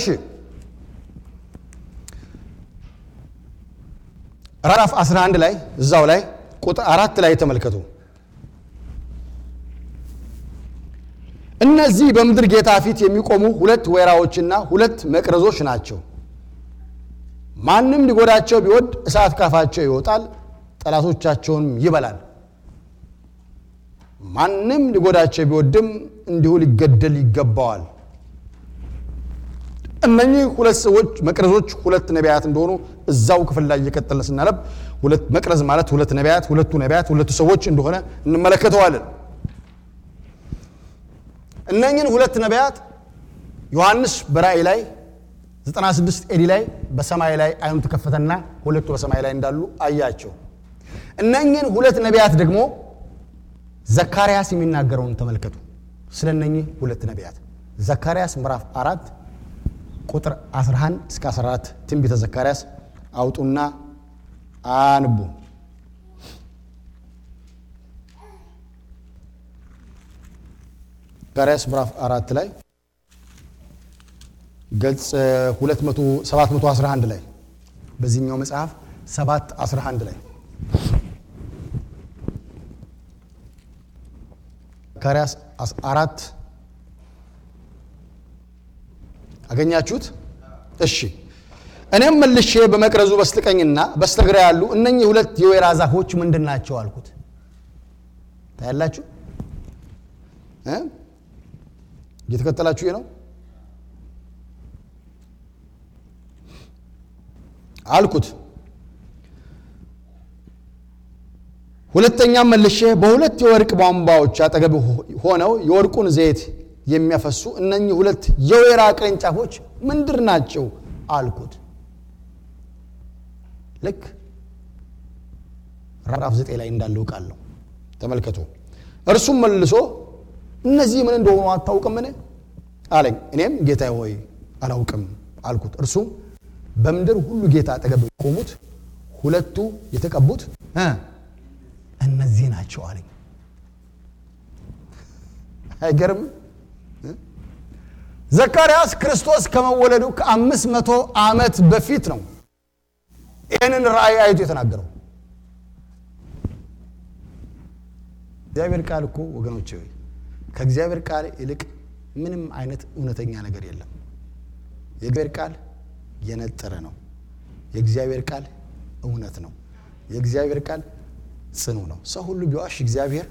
ምዕራፍ 11 ላይ እዛው ላይ ቁጥር አራት ላይ ተመልከቱ። እነዚህ በምድር ጌታ ፊት የሚቆሙ ሁለት ወይራዎችና ሁለት መቅረዞች ናቸው። ማንም ሊጎዳቸው ቢወድ እሳት ካፋቸው ይወጣል፣ ጠላቶቻቸውንም ይበላል። ማንም ሊጎዳቸው ቢወድም እንዲሁ ሊገደል ይገባዋል። እነኚህ ሁለት ሰዎች መቅረዞች ሁለት ነቢያት እንደሆኑ እዛው ክፍል ላይ እየቀጠልን ስናነብ ሁለት መቅረዝ ማለት ሁለት ነቢያት፣ ሁለቱ ነቢያት ሁለቱ ሰዎች እንደሆነ እንመለከተዋለን። እነኚህን ሁለት ነቢያት ዮሐንስ በራእይ ላይ 96 ኤዲ ላይ በሰማይ ላይ አይኑ ተከፈተና ሁለቱ በሰማይ ላይ እንዳሉ አያቸው። እነኚህን ሁለት ነቢያት ደግሞ ዘካርያስ የሚናገረውን ተመልከቱ። ስለ እነኚህ ሁለት ነቢያት ዘካርያስ ምዕራፍ አራት ቁጥር 11 እስከ 14 ትንቢተ ዘካርያስ አውጡና አንቡ። ዘካርያስ ምዕራፍ አራት ላይ ገጽ 711 ላይ በዚህኛው መጽሐፍ 711 ላይ ዘካርያስ አራት አገኛችሁት? እሺ። እኔም መልሼ በመቅረዙ በስተቀኝና በስተግራ ያሉ እነኚህ ሁለት የወይራ ዛፎች ምንድን ናቸው አልኩት። ታያላችሁ? እየተከተላችሁ ነው አልኩት። ሁለተኛም መልሼ በሁለት የወርቅ ቧንቧዎች አጠገብ ሆነው የወርቁን ዘይት የሚያፈሱ እነኚህ ሁለት የወይራ ቅርንጫፎች ምንድር ናቸው አልኩት። ልክ ምዕራፍ ዘጠኝ ላይ እንዳለው ቃል ነው። ተመልከቱ። እርሱም መልሶ እነዚህ ምን እንደሆኑ አታውቅምን አለኝ። እኔም ጌታ ሆይ አላውቅም አልኩት። እርሱም በምድር ሁሉ ጌታ አጠገብ የቆሙት ሁለቱ የተቀቡት እነዚህ ናቸው አለኝ። አይገርም? ዘካርያስ ክርስቶስ ከመወለዱ ከአምስት መቶ ዓመት በፊት ነው ይህንን ራእይ አይቶ የተናገረው። እግዚአብሔር ቃል እኮ ወገኖች ሆይ ከእግዚአብሔር ቃል ይልቅ ምንም አይነት እውነተኛ ነገር የለም። የእግዚአብሔር ቃል የነጠረ ነው። የእግዚአብሔር ቃል እውነት ነው። የእግዚአብሔር ቃል ጽኑ ነው። ሰው ሁሉ ቢዋሽ እግዚአብሔር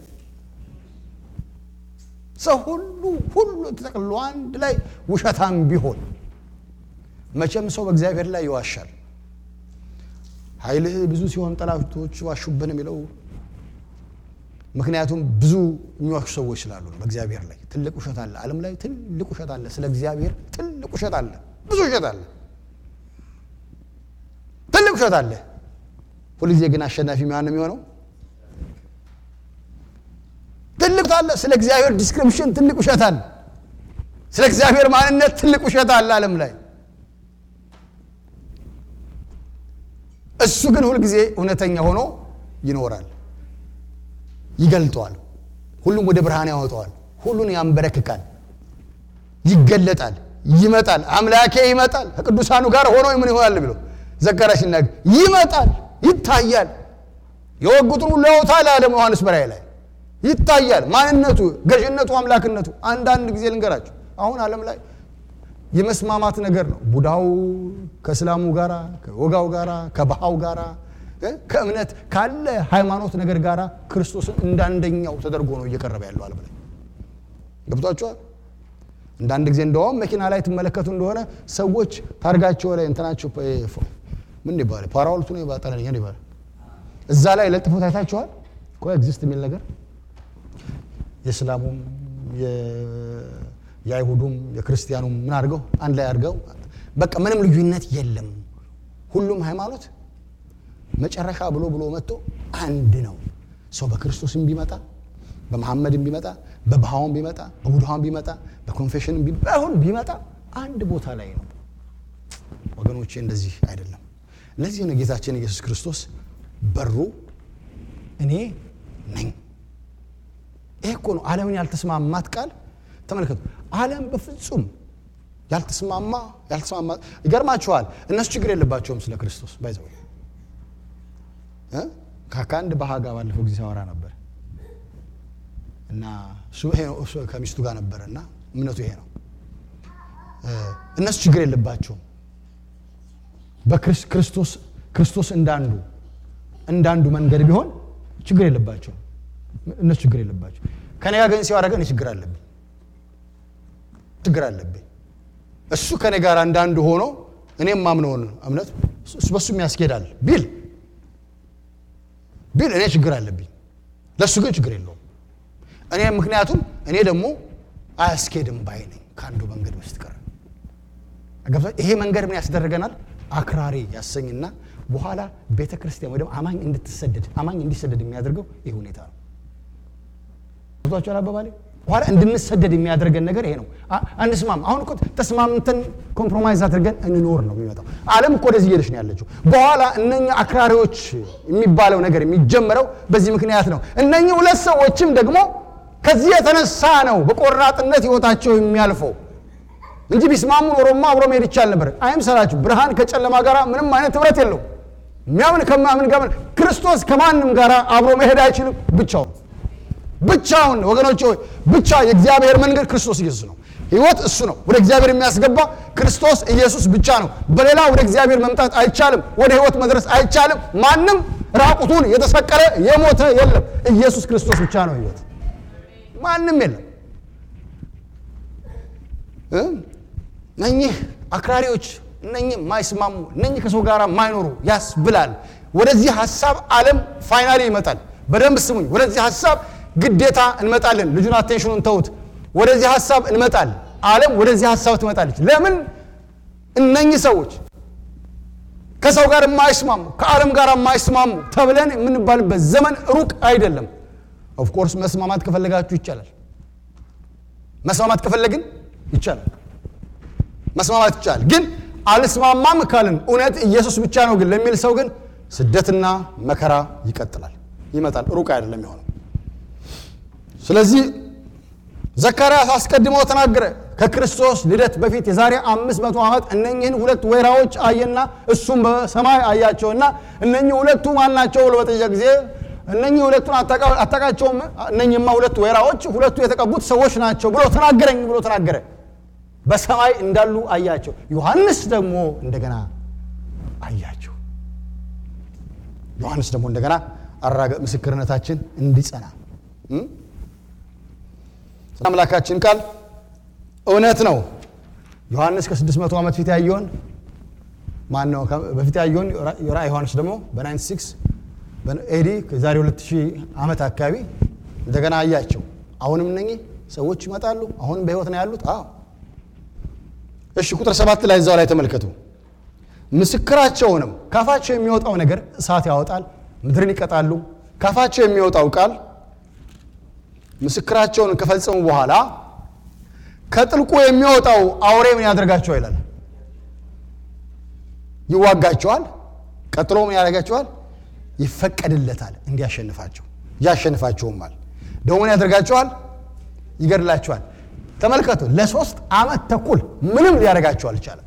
ሰው ሁሉ ሁሉ ተጠቅልሎ አንድ ላይ ውሸታም ቢሆን መቼም ሰው በእግዚአብሔር ላይ ይዋሻል። ኃይልህ ብዙ ሲሆን ጠላቶች ዋሹብን የሚለው ምክንያቱም ብዙ የሚዋሹ ሰዎች ስላሉ ነው። በእግዚአብሔር ላይ ትልቅ ውሸት አለ። ዓለም ላይ ትልቅ ውሸት አለ። ስለ እግዚአብሔር ትልቅ ውሸት አለ። ብዙ ውሸት አለ። ትልቅ ውሸት አለ። ሁልጊዜ ግን አሸናፊ ማን የሚሆነው? ትልቅ አለ። ስለ እግዚአብሔር ዲስክሪፕሽን ትልቅ ውሸት አለ። ስለ እግዚአብሔር ማንነት ትልቅ ውሸት አለ ዓለም ላይ። እሱ ግን ሁልጊዜ እውነተኛ ሆኖ ይኖራል፣ ይገልጠዋል። ሁሉም ወደ ብርሃን ያወጣዋል። ሁሉን ያንበረክካል፣ ይገለጣል፣ ይመጣል። አምላኬ ይመጣል ከቅዱሳኑ ጋር ሆኖ ምን ይሆናል ብሎ ዘካርያስ ሲናገር ይመጣል፣ ይታያል፣ የወጉትን ሁሉ ያወጣል አለ ዮሐንስ በራእይ ላይ ይታያል። ማንነቱ፣ ገዥነቱ፣ አምላክነቱ። አንዳንድ ጊዜ ልንገራቸው፣ አሁን ዓለም ላይ የመስማማት ነገር ነው። ቡድሃው ከእስላሙ ጋራ፣ ከወጋው ጋራ፣ ከባሃው ጋራ፣ ከእምነት ካለ ሃይማኖት ነገር ጋራ ክርስቶስን እንዳንደኛው ተደርጎ ነው እየቀረበ ያለው ዓለም ላይ ገብቷቸዋል። እንዳንድ ጊዜ እንደውም መኪና ላይ ትመለከቱ እንደሆነ ሰዎች ታርጋቸው ላይ እንትናቸው ምን ይባላል ፓራውልቱ ነው ይባላል ይባላል እዛ ላይ ለጥፎት አይታችኋል። ኮ ኤግዚስት የሚል ነገር የእስላሙም የአይሁዱም የክርስቲያኑም ምን አድርገው አንድ ላይ አድርገው በቃ ምንም ልዩነት የለም። ሁሉም ሃይማኖት መጨረሻ ብሎ ብሎ መጥቶ አንድ ነው። ሰው በክርስቶስም ቢመጣ በመሐመድም ቢመጣ በባሃውም ቢመጣ በቡድሃውም ቢመጣ በኮንፌሽንም ቢሆን ቢመጣ አንድ ቦታ ላይ ነው። ወገኖቼ እንደዚህ አይደለም። ለዚህ ነው ጌታችን ኢየሱስ ክርስቶስ በሩ እኔ ነኝ። ይሄ እኮ ነው ዓለምን ያልተስማማት ቃል። ተመልከቱ፣ ዓለም በፍጹም ያልተስማማ ያልተስማማ ይገርማችኋል። እነሱ ችግር የለባቸውም ስለ ክርስቶስ ባይዘው ከአንድ ባህ ጋር ባለፈው ጊዜ ሳወራ ነበር እና እሱ ይሄ ነው እሱ ከሚስቱ ጋር ነበረ እና እምነቱ ይሄ ነው። እነሱ ችግር የለባቸውም በክርስቶስ ክርስቶስ እንዳንዱ እንዳንዱ መንገድ ቢሆን ችግር የለባቸውም። እነሱ ችግር የለባቸው። ከኔ ጋር ግን ሲያወራ ግን ችግር አለብኝ ችግር አለብኝ። እሱ ከኔ ጋር እንዳንዱ ሆኖ እኔም ማምነውን እምነት እሱ በሱ ያስኬዳል ቢል ቢል እኔ ችግር አለብኝ። ለእሱ ግን ችግር የለውም። እኔ ምክንያቱም እኔ ደግሞ አያስኬድም ባይ ነኝ ከአንዱ መንገድ በስተቀር። ይሄ መንገድ ምን ያስደረገናል? አክራሪ ያሰኝና በኋላ ቤተ ክርስቲያን ወይ ደግሞ አማኝ እንድትሰደድ አማኝ እንዲሰደድ የሚያደርገው ይህ ሁኔታ ነው። ቷቸኋል አባባሌ በኋላ እንድንሰደድ የሚያደርገን ነገር ይሄ ነው። አንስማም። አሁን እኮ ተስማምተን ኮምፕሮማይዝ አድርገን እንኖር ነው የሚመጣው። ዓለም እኮ ወደዚህ እየሄደች ነው ያለችው። በኋላ እነኛ አክራሪዎች የሚባለው ነገር የሚጀመረው በዚህ ምክንያት ነው። እነኚህ ሁለት ሰዎችም ደግሞ ከዚህ የተነሳ ነው በቆራጥነት ህይወታቸው የሚያልፈው እንጂ ቢስማሙ ኖሮማ አብሮ መሄድ ይቻል ነበር። አይምሰላችሁ፣ ብርሃን ከጨለማ ጋር ምንም አይነት ህብረት የለው። የሚያምን ከማያምን ጋር ክርስቶስ ከማንም ጋር አብሮ መሄድ አይችልም ብቻውን ብቻውን ወገኖች ሆይ ብቻ የእግዚአብሔር መንገድ ክርስቶስ ኢየሱስ ነው። ህይወት እሱ ነው። ወደ እግዚአብሔር የሚያስገባ ክርስቶስ ኢየሱስ ብቻ ነው። በሌላ ወደ እግዚአብሔር መምጣት አይቻልም። ወደ ህይወት መድረስ አይቻልም። ማንም ራቁቱን የተሰቀለ የሞተ የለም። ኢየሱስ ክርስቶስ ብቻ ነው ህይወት። ማንም የለም። እነኚህ አክራሪዎች፣ እነኚህ የማይስማሙ እነኚህ ከሰው ጋር የማይኖሩ ያስብላል። ወደዚህ ሀሳብ ዓለም ፋይናሊ ይመጣል። በደንብ ስሙኝ። ወደዚህ ሀሳብ ግዴታ እንመጣለን። ልጁን አቴንሽኑን ተውት። ወደዚህ ሀሳብ እንመጣለን። ዓለም ወደዚህ ሀሳብ ትመጣለች። ለምን? እነኚህ ሰዎች ከሰው ጋር የማይስማሙ ከዓለም ጋር የማይስማሙ ተብለን የምንባልበት ዘመን ሩቅ አይደለም። ኦፍኮርስ መስማማት ከፈለጋችሁ ይቻላል። መስማማት ከፈለግን ይቻላል። መስማማት ይቻላል። ግን አልስማማም ካልን እውነት ኢየሱስ ብቻ ነው ግን ለሚል ሰው ግን ስደትና መከራ ይቀጥላል፣ ይመጣል። ሩቅ አይደለም የሆነው። ስለዚህ ዘካርያስ አስቀድሞ ተናገረ። ከክርስቶስ ልደት በፊት የዛሬ አምስት መቶ ዓመት እነኝህን ሁለት ወይራዎች አየና እሱም በሰማይ አያቸውና እነኚህ ሁለቱ ማን ናቸው ብሎ በጠየቀ ጊዜ እነኚህ ሁለቱን አታውቃቸውም? እነኚህማ ሁለቱ ወይራዎች ሁለቱ የተቀቡት ሰዎች ናቸው ብሎ ተናገረኝ ብሎ ተናገረ። በሰማይ እንዳሉ አያቸው። ዮሐንስ ደግሞ እንደገና አያቸው። ዮሐንስ ደግሞ እንደገና አራገ ምስክርነታችን እንዲጸና አምላካችን ቃል እውነት ነው። ዮሐንስ ከ600 ዓመት ፊት ያየውን ማን ነው በፊት ያየውን ራእይ ዮሐንስ ደግሞ በ96 ኤዲ ከዛሬ 2000 ዓመት አካባቢ እንደገና አያቸው። አሁንም እነኚህ ሰዎች ይመጣሉ። አሁንም በሕይወት ነው ያሉት። አዎ እሺ፣ ቁጥር ሰባት ላይ እዛው ላይ ተመልከቱ። ምስክራቸውንም ካፋቸው የሚወጣው ነገር እሳት ያወጣል፣ ምድርን ይቀጣሉ። ካፋቸው የሚወጣው ቃል ምስክራቸውን ከፈጸሙ በኋላ ከጥልቁ የሚወጣው አውሬ ምን ያደርጋቸዋል ይላል? ይዋጋቸዋል። ቀጥሎ ምን ያደርጋቸዋል? ይፈቀድለታል እንዲያሸንፋቸው፣ ያሸንፋቸውማል። ደግሞ ምን ያደርጋቸዋል? ይገድላቸዋል። ተመልከቱ፣ ለሶስት ዓመት ተኩል ምንም ሊያደርጋቸው አልቻለም።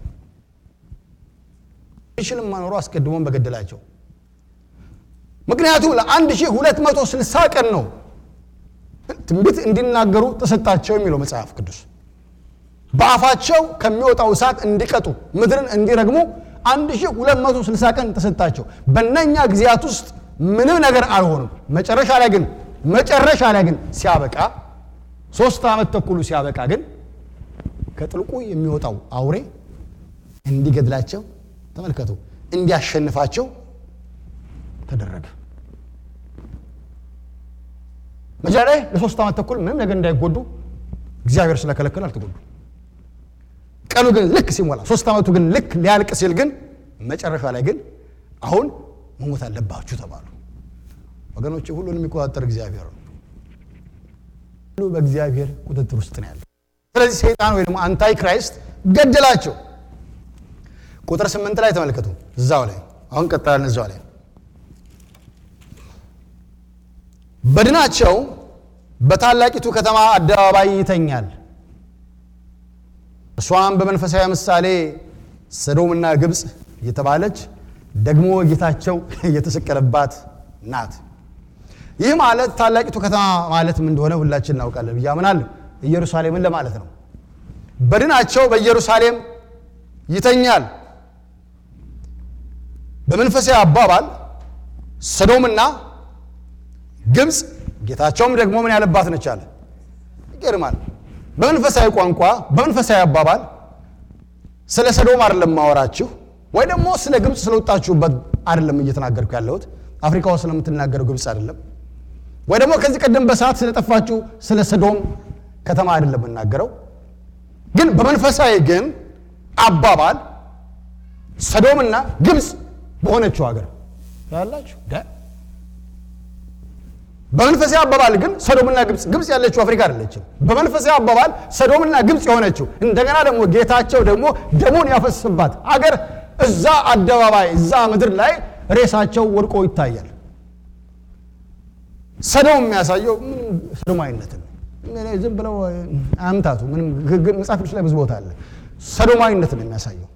ይችልም መኖሩ አስቀድሞም በገደላቸው። ምክንያቱም ለአንድ ሺህ ሁለት መቶ ስልሳ ቀን ነው ትንቢት እንዲናገሩ ተሰጣቸው የሚለው መጽሐፍ ቅዱስ። በአፋቸው ከሚወጣው እሳት እንዲቀጡ ምድርን እንዲረግሙ 1260 ቀን ተሰጣቸው። በእነኛ ጊዜያት ውስጥ ምንም ነገር አልሆኑም። መጨረሻ ላይ ግን መጨረሻ ላይ ግን ሲያበቃ ሶስት ዓመት ተኩሉ ሲያበቃ ግን ከጥልቁ የሚወጣው አውሬ እንዲገድላቸው ተመልከቱ፣ እንዲያሸንፋቸው ተደረገ። መጀመሪያ ላይ ለሶስት ዓመት ተኩል ምንም ነገር እንዳይጎዱ እግዚአብሔር ስለከለከለ አልተጎዱ። ቀኑ ግን ልክ ሲሞላ ሶስት ዓመቱ ግን ልክ ሊያልቅ ሲል ግን መጨረሻ ላይ ግን አሁን መሞት አለባችሁ ተባሉ። ወገኖች ሁሉን የሚቆጣጠር እግዚአብሔር ነው። ሁሉ በእግዚአብሔር ቁጥጥር ውስጥ ነው ያለ። ስለዚህ ሰይጣን ወይ ደግሞ አንታይ ክራይስት ገደላቸው። ቁጥር ስምንት ላይ ተመልከቱ። እዛው ላይ አሁን ቀጥላለን። እዛው ላይ በድናቸው በታላቂቱ ከተማ አደባባይ ይተኛል። እሷም በመንፈሳዊ ምሳሌ ሰዶምና ግብፅ የተባለች ደግሞ ጌታቸው የተሰቀለባት ናት። ይህ ማለት ታላቂቱ ከተማ ማለት ምን እንደሆነ ሁላችን እናውቃለን ብዬ አምናለሁ። ኢየሩሳሌምን ለማለት ነው። በድናቸው በኢየሩሳሌም ይተኛል። በመንፈሳዊ አባባል ሰዶምና ግብፅ ጌታቸውም ደግሞ ምን ያለባት ነች አለ። ይገርማል። በመንፈሳዊ ቋንቋ በመንፈሳዊ አባባል ስለ ሰዶም አይደለም ማወራችሁ፣ ወይ ደግሞ ስለ ግብፅ ስለወጣችሁበት አይደለም እየተናገርኩ ያለሁት። አፍሪካ ውስጥ ስለምትናገረው ግብፅ አይደለም፣ ወይ ደግሞ ከዚህ ቀደም በሰዓት ስለጠፋችሁ ስለ ሰዶም ከተማ አይደለም የምናገረው። ግን በመንፈሳዊ ግን አባባል ሰዶምና ግብፅ በሆነችው ሀገር ያላችሁ በመንፈሳዊ አባባል ግን ሰዶምና ግብፅ ግብፅ ያለችው አፍሪካ አይደለችም። በመንፈሳዊ አባባል ሰዶምና ግብፅ የሆነችው እንደገና ደግሞ ጌታቸው ደግሞ ደሙን ያፈስባት አገር እዛ አደባባይ እዛ ምድር ላይ ሬሳቸው ወድቆ ይታያል። ሰዶም የሚያሳየው ምንም ሰዶማዊነትን ዝም ብለው አምታቱ ምንም መጽሐፍ ቅዱስ ላይ ብዙ ቦታ አለ። ሰዶማዊነትን የሚያሳየው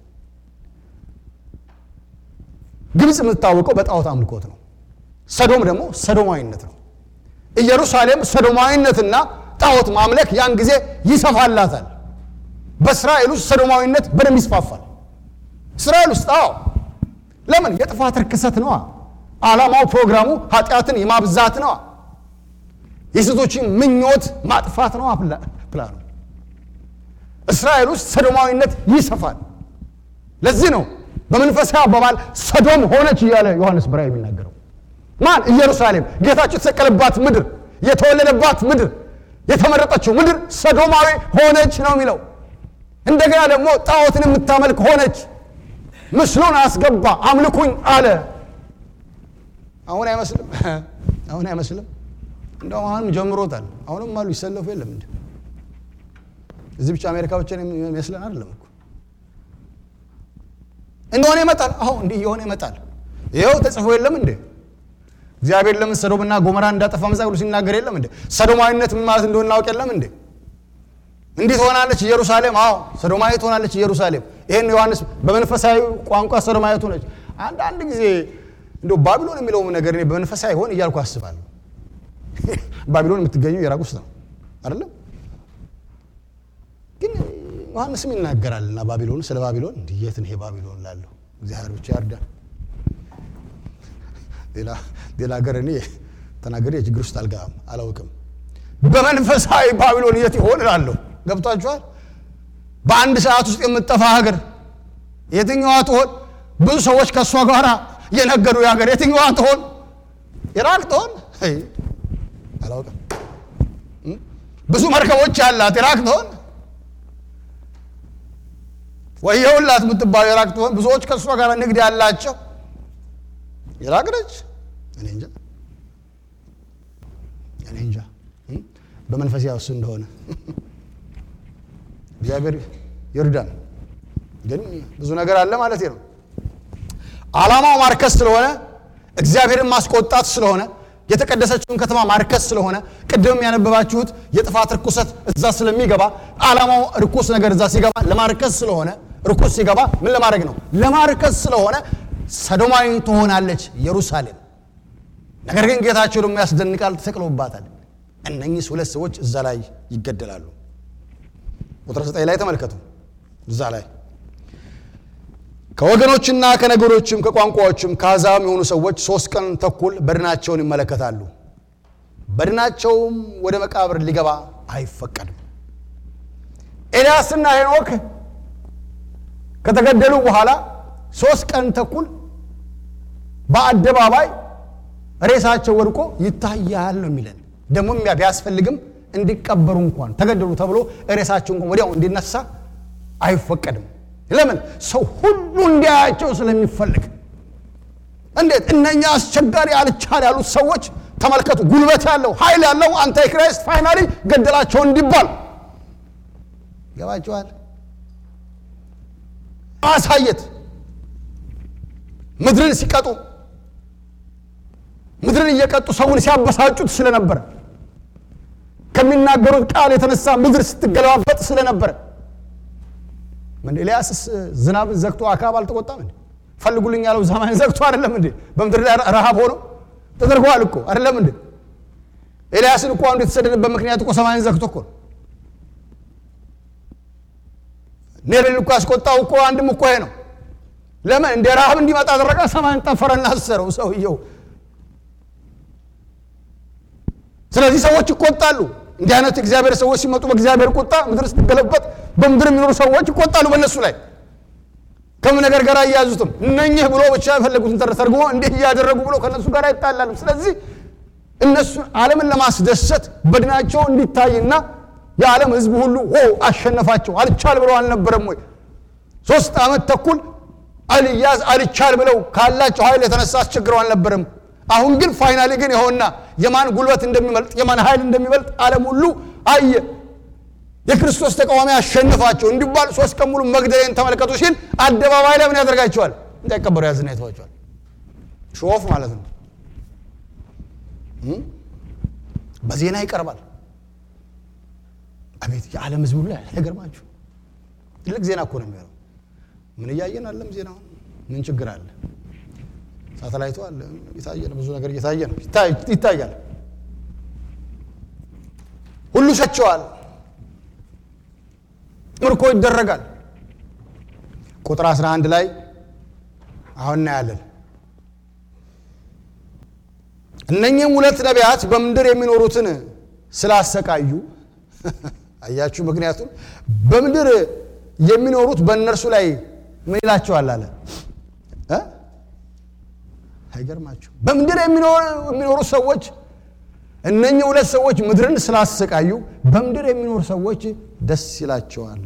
ግብፅ የምትታወቀው በጣዖት አምልኮት ነው። ሰዶም ደግሞ ሰዶማዊነት ነው። ኢየሩሳሌም ሰዶማዊነትና ጣዖት ማምለክ ያን ጊዜ ይሰፋላታል። በእስራኤል ውስጥ ሰዶማዊነት በደንብ ይስፋፋል። እስራኤል ውስጥ አዎ፣ ለምን የጥፋት ርክሰት ነዋ። ዓላማው ፕሮግራሙ ኃጢአትን የማብዛት ነዋ። የሴቶችን ምኞት ማጥፋት ነዋ ፕላኑ። እስራኤል ውስጥ ሰዶማዊነት ይሰፋል። ለዚህ ነው በመንፈሳዊ አባባል ሰዶም ሆነች እያለ ዮሐንስ በራእይ የሚናገረው ማን? ኢየሩሳሌም ጌታቸው የተሰቀለባት ምድር፣ የተወለደባት ምድር፣ የተመረጠችው ምድር ሰዶማዊ ሆነች ነው የሚለው። እንደገና ደግሞ ጣዖትን የምታመልክ ሆነች። ምስሉን አስገባ አምልኩኝ አለ። አሁን አይመስልም? አሁን አይመስልም? እንደውም አሁንም ጀምሮታል። አሁንም አሉ ይሰለፉ የለም እንደ እዚህ ብቻ አሜሪካ ብቻ የሚመስለን አይደለም እኮ እንደሆነ ይመጣል። አሁን እንዲህ እየሆነ ይመጣል። ይኸው ተጽፎ የለም እንዴ እግዚአብሔር ለምን ሰዶምና ጎመራ እንዳጠፋ መጽሐፍ ቅዱስ ሲናገር የለም እንዴ? ሰዶማዊነት ምን ማለት እንደሆነ እናውቅ የለም እንዴ? እንዲህ ትሆናለች ኢየሩሳሌም። አዎ ሰዶማዊ ትሆናለች ኢየሩሳሌም። ይህን ዮሐንስ በመንፈሳዊ ቋንቋ ሰዶማዊ ሆነች። አንዳንድ ጊዜ እንደው ባቢሎን የሚለው ነገር እኔ በመንፈሳዊ ሆን እያልኩ አስባለሁ። ባቢሎን የምትገኘው ኢራቅ ውስጥ ነው አይደለም? ግን ዮሐንስም ይናገራልና ባቢሎን ስለ ባቢሎን እንዲህ የት ነው ይሄ ባቢሎን ላለሁ እግዚአብሔር ብቻ ያርዳ። ሌላ ሀገር እኔ ተናገሬ የችግር ውስጥ አልገባም አላውቅም። በመንፈሳዊ ባቢሎን የት ይሆን እላለሁ። ገብቷችኋል? በአንድ ሰዓት ውስጥ የምትጠፋ ሀገር የትኛዋ ትሆን? ብዙ ሰዎች ከእሷ ጋር የነገዱ ሀገር የትኛዋ ትሆን? ኢራቅ ትሆን? አላውቅም። ብዙ መርከቦች ያላት ኢራቅ ትሆን? ወየውላት የምትባለው ኢራቅ ትሆን? ብዙዎች ከእሷ ጋር ንግድ ያላቸው ኢራቅ ነች። እኔ እንጃ እኔ እንጃ በመንፈስ ያውስ እንደሆነ እግዚአብሔር ይርዳን። ግን ብዙ ነገር አለ ማለት ነው። ዓላማው ማርከስ ስለሆነ እግዚአብሔርን ማስቆጣት ስለሆነ የተቀደሰችውን ከተማ ማርከስ ስለሆነ ቅድም ያነበባችሁት የጥፋት ርኩሰት እዛ ስለሚገባ ዓላማው ርኩስ ነገር እዛ ሲገባ ለማርከስ ስለሆነ ርኩስ ሲገባ ምን ለማድረግ ነው? ለማርከስ ስለሆነ ሰዶማዊ ትሆናለች ኢየሩሳሌም። ነገር ግን ጌታቸው ደግሞ ያስደንቃል፣ ተሰቅሎባታል። እነኚህ ሁለት ሰዎች እዛ ላይ ይገደላሉ። ቁጥር ዘጠኝ ላይ ተመልከቱ። እዛ ላይ ከወገኖችና ከነገሮችም ከቋንቋዎችም ከአሕዛብም የሆኑ ሰዎች ሶስት ቀን ተኩል በድናቸውን ይመለከታሉ። በድናቸውም ወደ መቃብር ሊገባ አይፈቀድም። ኤልያስና ሄኖክ ከተገደሉ በኋላ ሶስት ቀን ተኩል በአደባባይ ሬሳቸው ወድቆ ይታያል ነው የሚለን። ደግሞ ቢያስፈልግም እንዲቀበሩ እንኳን ተገደሉ ተብሎ ሬሳቸው እንኳን ወዲያው እንዲነሳ አይፈቀድም። ለምን? ሰው ሁሉ እንዲያያቸው ስለሚፈልግ። እንዴት እነኛ አስቸጋሪ አልቻል ያሉት ሰዎች ተመልከቱ፣ ጉልበት ያለው ኃይል ያለው አንታይ ክራይስት ፋይናሊ ገደላቸው እንዲባል ገባቸዋል። ማሳየት ምድርን ሲቀጡ ምድርን እየቀጡ ሰውን ሲያበሳጩት ስለነበረ ከሚናገሩት ቃል የተነሳ ምድር ስትገለባበጥ ስለነበረ ምን ኤልያስስ ዝናብ ዘግቶ አካብ አልተቆጣም እንዴ? ፈልጉልኝ ያለው ሰማይን ዘግቶ አይደለም እንዴ? በምድር ላይ ረሃብ ሆኖ ተደርጓል እኮ አይደለም እንዴ? ኤልያስን እኮ አንዱ የተሰደደበት ምክንያት እኮ ሰማይን ዘግቶ እኮ ነው። ኔልን እኮ ያስቆጣው እኮ አንድም እኮ ይሄ ነው። ለምን እንደ ረሃብ እንዲመጣ አደረገ? ሰማይን ጠፈረና አሰረው ሰውየው። ስለዚህ ሰዎች ይቆጣሉ። እንዲህ አይነት እግዚአብሔር ሰዎች ሲመጡ በእግዚአብሔር ቁጣ ምድር ስትገለበጥ በምድር የሚኖሩ ሰዎች ይቆጣሉ በእነሱ ላይ ከምን ነገር ጋር አያያዙትም። እነኝህ ብሎ ብቻ የፈለጉትን ተርጉሞ እንዲህ እያደረጉ ብሎ ከእነሱ ጋር ይጣላሉ። ስለዚህ እነሱ ዓለምን ለማስደሰት በድናቸው እንዲታይና የዓለም ሕዝብ ሁሉ ሆ አሸነፋቸው አልቻል ብለው አልነበረም ወይ? ሶስት ዓመት ተኩል አልያዝ አልቻል ብለው ካላቸው ኃይል የተነሳ አስቸግረው አልነበረም? አሁን ግን ፋይናሊ ግን ይኸውና የማን ጉልበት እንደሚበልጥ የማን ኃይል እንደሚበልጥ ዓለም ሁሉ አየ። የክርስቶስ ተቃዋሚ አሸንፋቸው እንዲባል ሶስት ቀን ሙሉ መግደሌን ተመልከቱ ሲል አደባባይ ላይ ምን ያደርጋቸዋል? እንዳይቀበሩ ያዝና ይተዋቸዋል። ሾፍ ማለት ነው። በዜና ይቀርባል። አቤት የዓለም ህዝብ ሁሉ አይገርማችሁ? ትልቅ ዜና እኮ ነው የሚሆነው። ምን እያየን አለም ዜናውን ምን ችግር አለ? ሳተላይቱ አለ እየታየ ነው። ብዙ ነገር እየታየ ነው፣ ይታያል። ሁሉ ሸቸዋል። ምርኮ ይደረጋል። ቁጥር 11 ላይ አሁን እናያለን። እነኚህም ሁለት ነቢያት በምድር የሚኖሩትን ስላሰቃዩ አያችሁ። ምክንያቱም በምድር የሚኖሩት በእነርሱ ላይ ምን ይላቸዋል አለ እ አይገርማችሁ? በምድር የሚኖሩ ሰዎች እነኚህ ሁለት ሰዎች ምድርን ስላሰቃዩ በምድር የሚኖሩ ሰዎች ደስ ይላቸዋል፣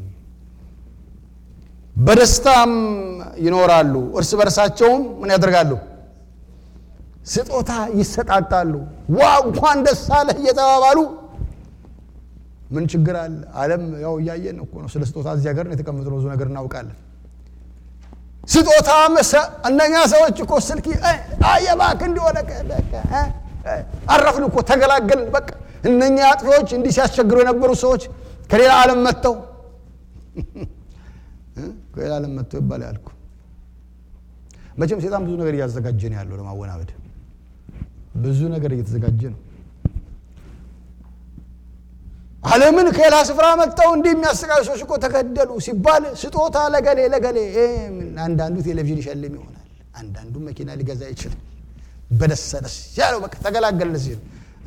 በደስታም ይኖራሉ። እርስ በርሳቸውም ምን ያደርጋሉ? ስጦታ ይሰጣጣሉ። ዋ እንኳን ደስ አለህ እየተባባሉ ምን ችግር አለ? ዓለም ያው እያየን እኮ ነው። ስለ ስጦታ እዚህ ሀገር ነው የተቀመጥነው። ብዙ ነገር እናውቃለን። ስጦታ እነኛ ሰዎች እኮ ስልክ አየባክ እንዲሆነ አረፍን እኮ ተገላገልን። በቃ እነኛ አጥፊዎች እንዲህ ሲያስቸግሩ የነበሩ ሰዎች ከሌላ ዓለም መጥተው ከሌላ ዓለም መጥተው ይባል ያልኩ መቼም ሴጣን ብዙ ነገር እያዘጋጀ ነው ያለው ለማወናበድ ብዙ ነገር እየተዘጋጀ ነው። ዓለምን ከሌላ ስፍራ መጥተው እንዲህ የሚያሰቃዩ ሰዎች እኮ ተገደሉ ሲባል ስጦታ ለገሌ ለገሌ አንዳንዱ ቴሌቪዥን ይሸልም ይሆናል። አንዳንዱ መኪና ሊገዛ ይችላል። በደስታ ደስ ያለው በቃ ተገላገልን ሲል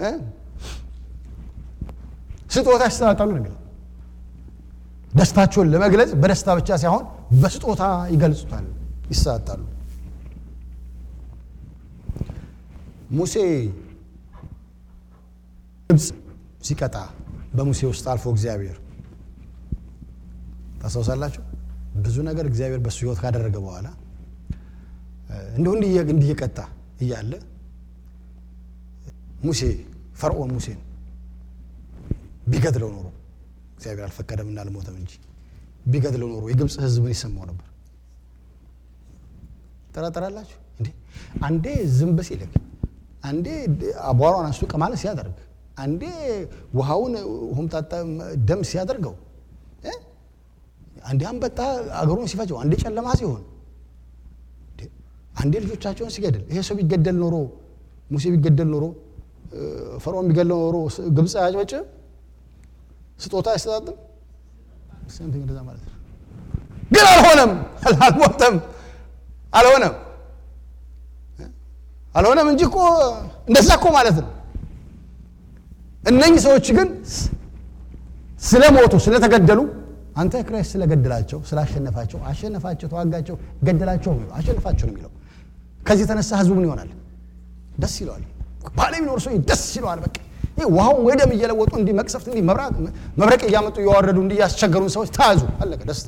ስጦታ ይሰጣጣሉ ነው ደስታቸውን ለመግለጽ በደስታ ብቻ ሳይሆን በስጦታ ይገልጹታል፣ ይሰጣጣሉ። ሙሴ ግብፅ ሲቀጣ በሙሴ ውስጥ አልፎ እግዚአብሔር ታስታውሳላችሁ። ብዙ ነገር እግዚአብሔር በሱ ሕይወት ካደረገ በኋላ እንዲሁ እንዲህ እየቀጣ እያለ ሙሴ ፈርዖን ሙሴን ቢገድለው ኖሮ እግዚአብሔር አልፈቀደምና አልሞተም እንጂ ቢገድለው ኖሮ የግብፅ ሕዝብ ምን ይሰማው ነበር? ጠራጠራላችሁ እንዴ? አንዴ ዝንብ ሲልክ፣ አንዴ አቧሯን አንስቶ ቀማለ ሲያደርግ፣ አንዴ ውሃውን ሆምጣጣ ደም ሲያደርገው፣ አንዴ አንበጣ አገሩን ሲፈጀው፣ አንዴ ጨለማ ሲሆን አንዴ ልጆቻቸውን ሲገድል ይሄ ሰው ቢገደል ኖሮ ሙሴ ቢገደል ኖሮ ፈርዖን ቢገድለው ኖሮ ግብፅ አያጭበጭብም? ስጦታ አይሰጣጥም? ሰምቲንግ እንደዛ ማለት ነው። ግን አልሆነም፣ አልሞተም፣ አልሆነም፣ አልሆነም እንጂ እኮ እንደዛ እኮ ማለት ነው። እነኚህ ሰዎች ግን ስለሞቱ ስለተገደሉ አንተ ክራይስት ስለገደላቸው ስላሸነፋቸው አሸነፋቸው፣ ተዋጋቸው፣ ገደላቸው፣ አሸነፋቸው ነው የሚለው። ከዚህ የተነሳ ህዝቡ ምን ይሆናል? ደስ ይለዋል። ባለ የሚኖር ሰው ደስ ይለዋል። በቃ ይህ ውሃውን ወይ ደም እየለወጡ እንዲህ መቅሰፍት እንዲህ መብረቅ እያመጡ እያወረዱ እንዲህ ያስቸገሩን ሰዎች ተያዙ፣ አለቀ፣ ደስታ።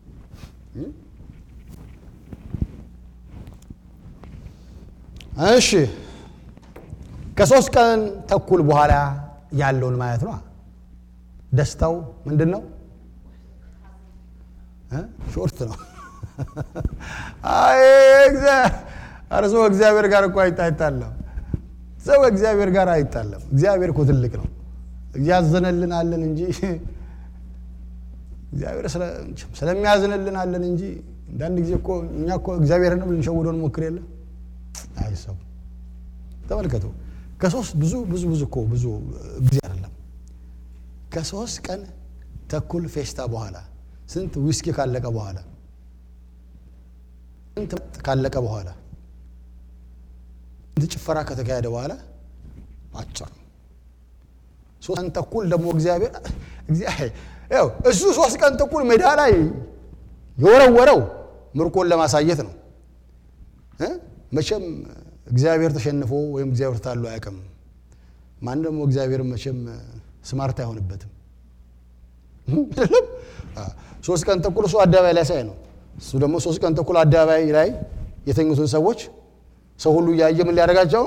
እሺ ከሶስት ቀን ተኩል በኋላ ያለውን ማየት ነው። ደስታው ምንድን ነው? ሾርት ነው። ኧረ ሰው እግዚአብሔር ጋር እኮ አይጣላም። ሰው እግዚአብሔር ጋር አይጣለም። እግዚአብሔር እኮ ትልቅ ነው። እያዘነልን አለን እንጂ እግዚአብሔር ስለሚያዝንልን አለን እንጂ አንዳንድ ጊዜ እኮ እኛ እኮ እግዚአብሔርን ልንሸውደው እንሞክር የለ አይ ሰው ተመልከቱ። ከሶስት ብዙ ብዙ ብዙ እኮ ብዙ ጊዜ አይደለም ከሶስት ቀን ተኩል ፌስታ በኋላ ስንት ዊስኪ ካለቀ በኋላ ስንት ካለቀ በኋላ ስንት ጭፈራ ከተካሄደ በኋላ አጭር ሶስት ቀን ተኩል ደግሞ እግዚአብሔር ያው እሱ ሶስት ቀን ተኩል ሜዳ ላይ የወረወረው ምርኮን ለማሳየት ነው። መቼም እግዚአብሔር ተሸንፎ ወይም እግዚአብሔር ታሎ አያውቅም። ማን ደግሞ እግዚአብሔር መቼም ስማርት አይሆንበትም። ሶስት ቀን ተኩል እሱ አደባባይ ላይ ሳይ ነው። እሱ ደግሞ ሶስት ቀን ተኩል አደባባይ ላይ የተኙትን ሰዎች ሰው ሁሉ እያየ ምን ሊያደርጋቸው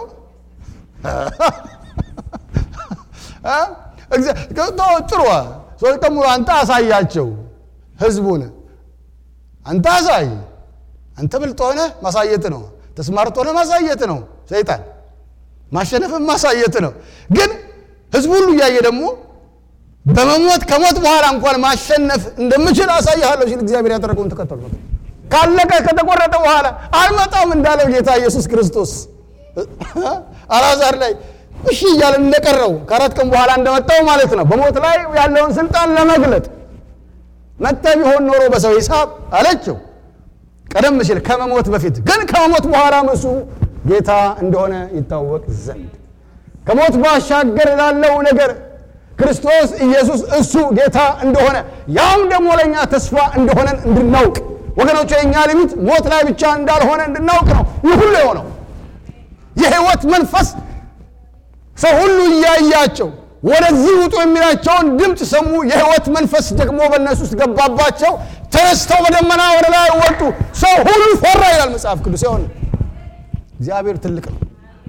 ጥሩ ሶስት ቀን ሙሉ አንተ አሳያቸው ህዝቡን አንተ አሳይ። አንተ ብልጥ ሆነ ማሳየት ነው። ተስማርት ሆነ ማሳየት ነው። ሰይጣን ማሸነፍን ማሳየት ነው። ግን ህዝቡ ሁሉ እያየ ደግሞ በመሞት ከሞት በኋላ እንኳን ማሸነፍ እንደምችል አሳይሃለሁ ሲል እግዚአብሔር ያደረገውን ተከተሉ። ካለቀ ከተቆረጠ በኋላ አልመጣም እንዳለው ጌታ ኢየሱስ ክርስቶስ አልዓዛር ላይ እሺ እያለ እንደቀረው ከአራት ቀን በኋላ እንደመጣው ማለት ነው። በሞት ላይ ያለውን ስልጣን ለመግለጥ መጥተ ቢሆን ኖሮ በሰው ሂሳብ አለችው። ቀደም ሲል ከመሞት በፊት ግን ከመሞት በኋላ እሱ ጌታ እንደሆነ ይታወቅ ዘንድ ከሞት ባሻገር ላለው ነገር ክርስቶስ ኢየሱስ እሱ ጌታ እንደሆነ ያም ደግሞ ለእኛ ተስፋ እንደሆነን እንድናውቅ ወገኖች፣ የእኛ ሊሚት ሞት ላይ ብቻ እንዳልሆነ እንድናውቅ ነው ይህ ሁሉ የሆነው። የህይወት መንፈስ ሰው ሁሉ እያያቸው ወደዚህ ውጡ የሚላቸውን ድምፅ ሰሙ። የህይወት መንፈስ ደግሞ በእነሱ ውስጥ ገባባቸው። ተነስተው በደመና ወደ ላይ ወጡ። ሰው ሁሉ ፈራ ይላል መጽሐፍ ቅዱስ። ይሆን እግዚአብሔር ትልቅ ነው።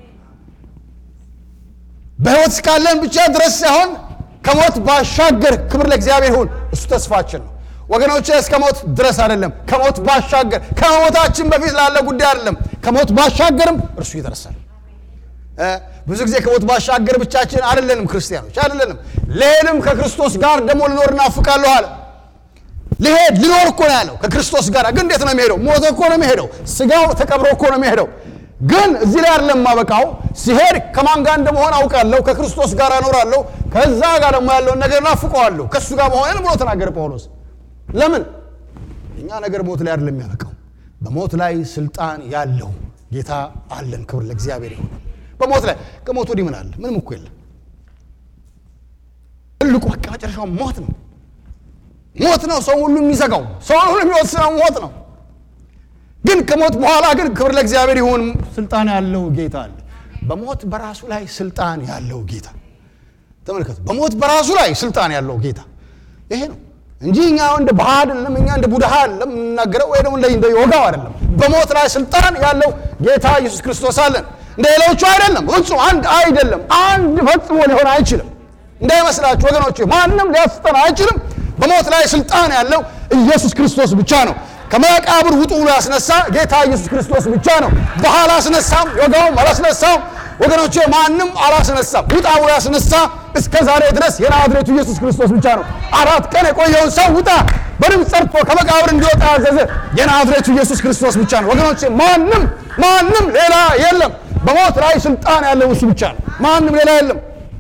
በህይወት እስካለን ብቻ ድረስ ሳይሆን ከሞት ባሻገር ክብር ለእግዚአብሔር ይሁን። እሱ ተስፋችን ነው ወገኖች። እስከ ሞት ድረስ አይደለም፣ ከሞት ባሻገር ከሞታችን በፊት ላለ ጉዳይ አይደለም። ከሞት ባሻገርም እርሱ ይደርሳል። ብዙ ጊዜ ከሞት ባሻገር ብቻችን አይደለንም፣ ክርስቲያኖች አይደለንም። ልሄድም ከክርስቶስ ጋር ደግሞ ልኖር እናፍቃለሁ አለ። ልሄድ ልኖር እኮ ነው ያለው ከክርስቶስ ጋር። ግን እንዴት ነው የሚሄደው? ሞቶ እኮ ነው የሚሄደው። ስጋው ተቀብሮ እኮ ነው የሚሄደው። ግን እዚህ ላይ አይደለም ማበቃው። ሲሄድ ከማን ጋር እንደመሆን አውቃለሁ፣ ከክርስቶስ ጋር እኖራለሁ። ከዛ ጋር ደግሞ ያለውን ነገር ናፍቀዋለሁ፣ ከእሱ ጋር መሆንን ብሎ ተናገረ ጳውሎስ። ለምን እኛ ነገር ሞት ላይ አይደለም የሚያበቃው። በሞት ላይ ስልጣን ያለው ጌታ አለን። ክብር ለእግዚአብሔር ይሁን። በሞት ላይ ከሞት ወዲህ ምን አለ? ምንም እኮ የለም። ትልቁ በቃ መጨረሻው ሞት ነው። ሞት ነው ሰው ሁሉ የሚዘጋው፣ ሰው ሁሉ የሚወስነው ሞት ነው። ግን ከሞት በኋላ ግን ክብር ለእግዚአብሔር ይሁን ስልጣን ያለው ጌታ አለ። በሞት በራሱ ላይ ስልጣን ያለው ጌታ ተመልከቱ። በሞት በራሱ ላይ ስልጣን ያለው ጌታ ይሄ ነው እንጂ እኛ እንደ ባህ አይደለም፣ እኛ እንደ ቡድሃ አይደለም የምንናገረው፣ ወይ ደግሞ እንደ ዮጋው አይደለም። በሞት ላይ ስልጣን ያለው ጌታ ኢየሱስ ክርስቶስ አለን። እንደ ሌሎቹ አይደለም፣ ፍጹም አንድ አይደለም። አንድ ፈጽሞ ሊሆን አይችልም። እንዳይመስላችሁ ወገኖች፣ ማንም ሊያስጠን አይችልም። በሞት ላይ ስልጣን ያለው ኢየሱስ ክርስቶስ ብቻ ነው። ከመቃብር ውጡ ብሎ ያስነሳ ጌታ ኢየሱስ ክርስቶስ ብቻ ነው። ባህ አላስነሳም፣ ዮጋውም አላስነሳም። ወገኖቼ ማንም አላስነሳም። ውጣ ብሎ ያስነሳ እስከ ዛሬ ድረስ የናዝሬቱ ኢየሱስ ክርስቶስ ብቻ ነው። አራት ቀን የቆየውን ሰው ውጣ በድምፅ ጠርቶ ከመቃብር እንዲወጣ ያዘዘ የናዝሬቱ ኢየሱስ ክርስቶስ ብቻ ነው። ወገኖቼ ማንም ማንም ሌላ የለም። በሞት ላይ ስልጣን ያለው እሱ ብቻ ነው። ማንም ሌላ የለም።